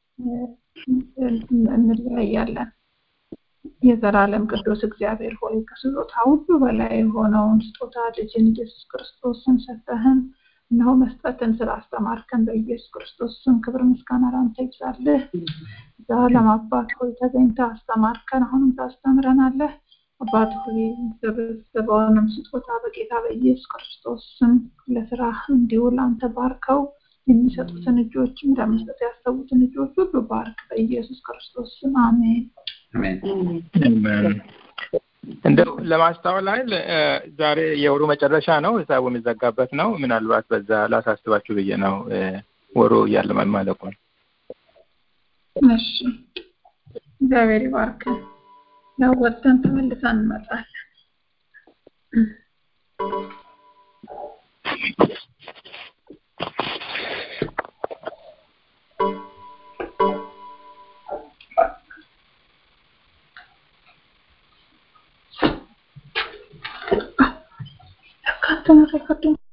እንለያያለን። የዘላለም ቅዱስ እግዚአብሔር ሆይ ከስጦታ ሁሉ በላይ የሆነውን ስጦታ ልጅን ኢየሱስ ክርስቶስን ሰጠህን። እነሆ መስጠትን ስላስተማርከን በኢየሱስ ክርስቶስ ስም ክብር ምስጋና ላንተ ይብዛልህ። ዘላለም አባት ሆይ ተገኝተህ አስተማርከን፣ አሁንም ታስተምረናለህ። አባት ሆይ የተሰበሰበውንም ስጦታ በጌታ በኢየሱስ ክርስቶስ ስም ለስራህ እንዲውል አንተ ባርከው። የሚሰጡትን እጆችም ለመስጠት ያሰቡትን እጆች ሁሉ ባርክ። በኢየሱስ ክርስቶስ ስም አሜን። እንደው ለማስታወል አይደል ዛሬ የወሩ መጨረሻ ነው፣ ሂሳቡ የሚዘጋበት ነው። ምናልባት በዛ ላሳስባችሁ ብዬ ነው ወሩ እያለ ማለቁን። እሺ፣ እግዚአብሔር ይባርክ። ያው ወጥተን ተመልሰን እንመጣለን። Can't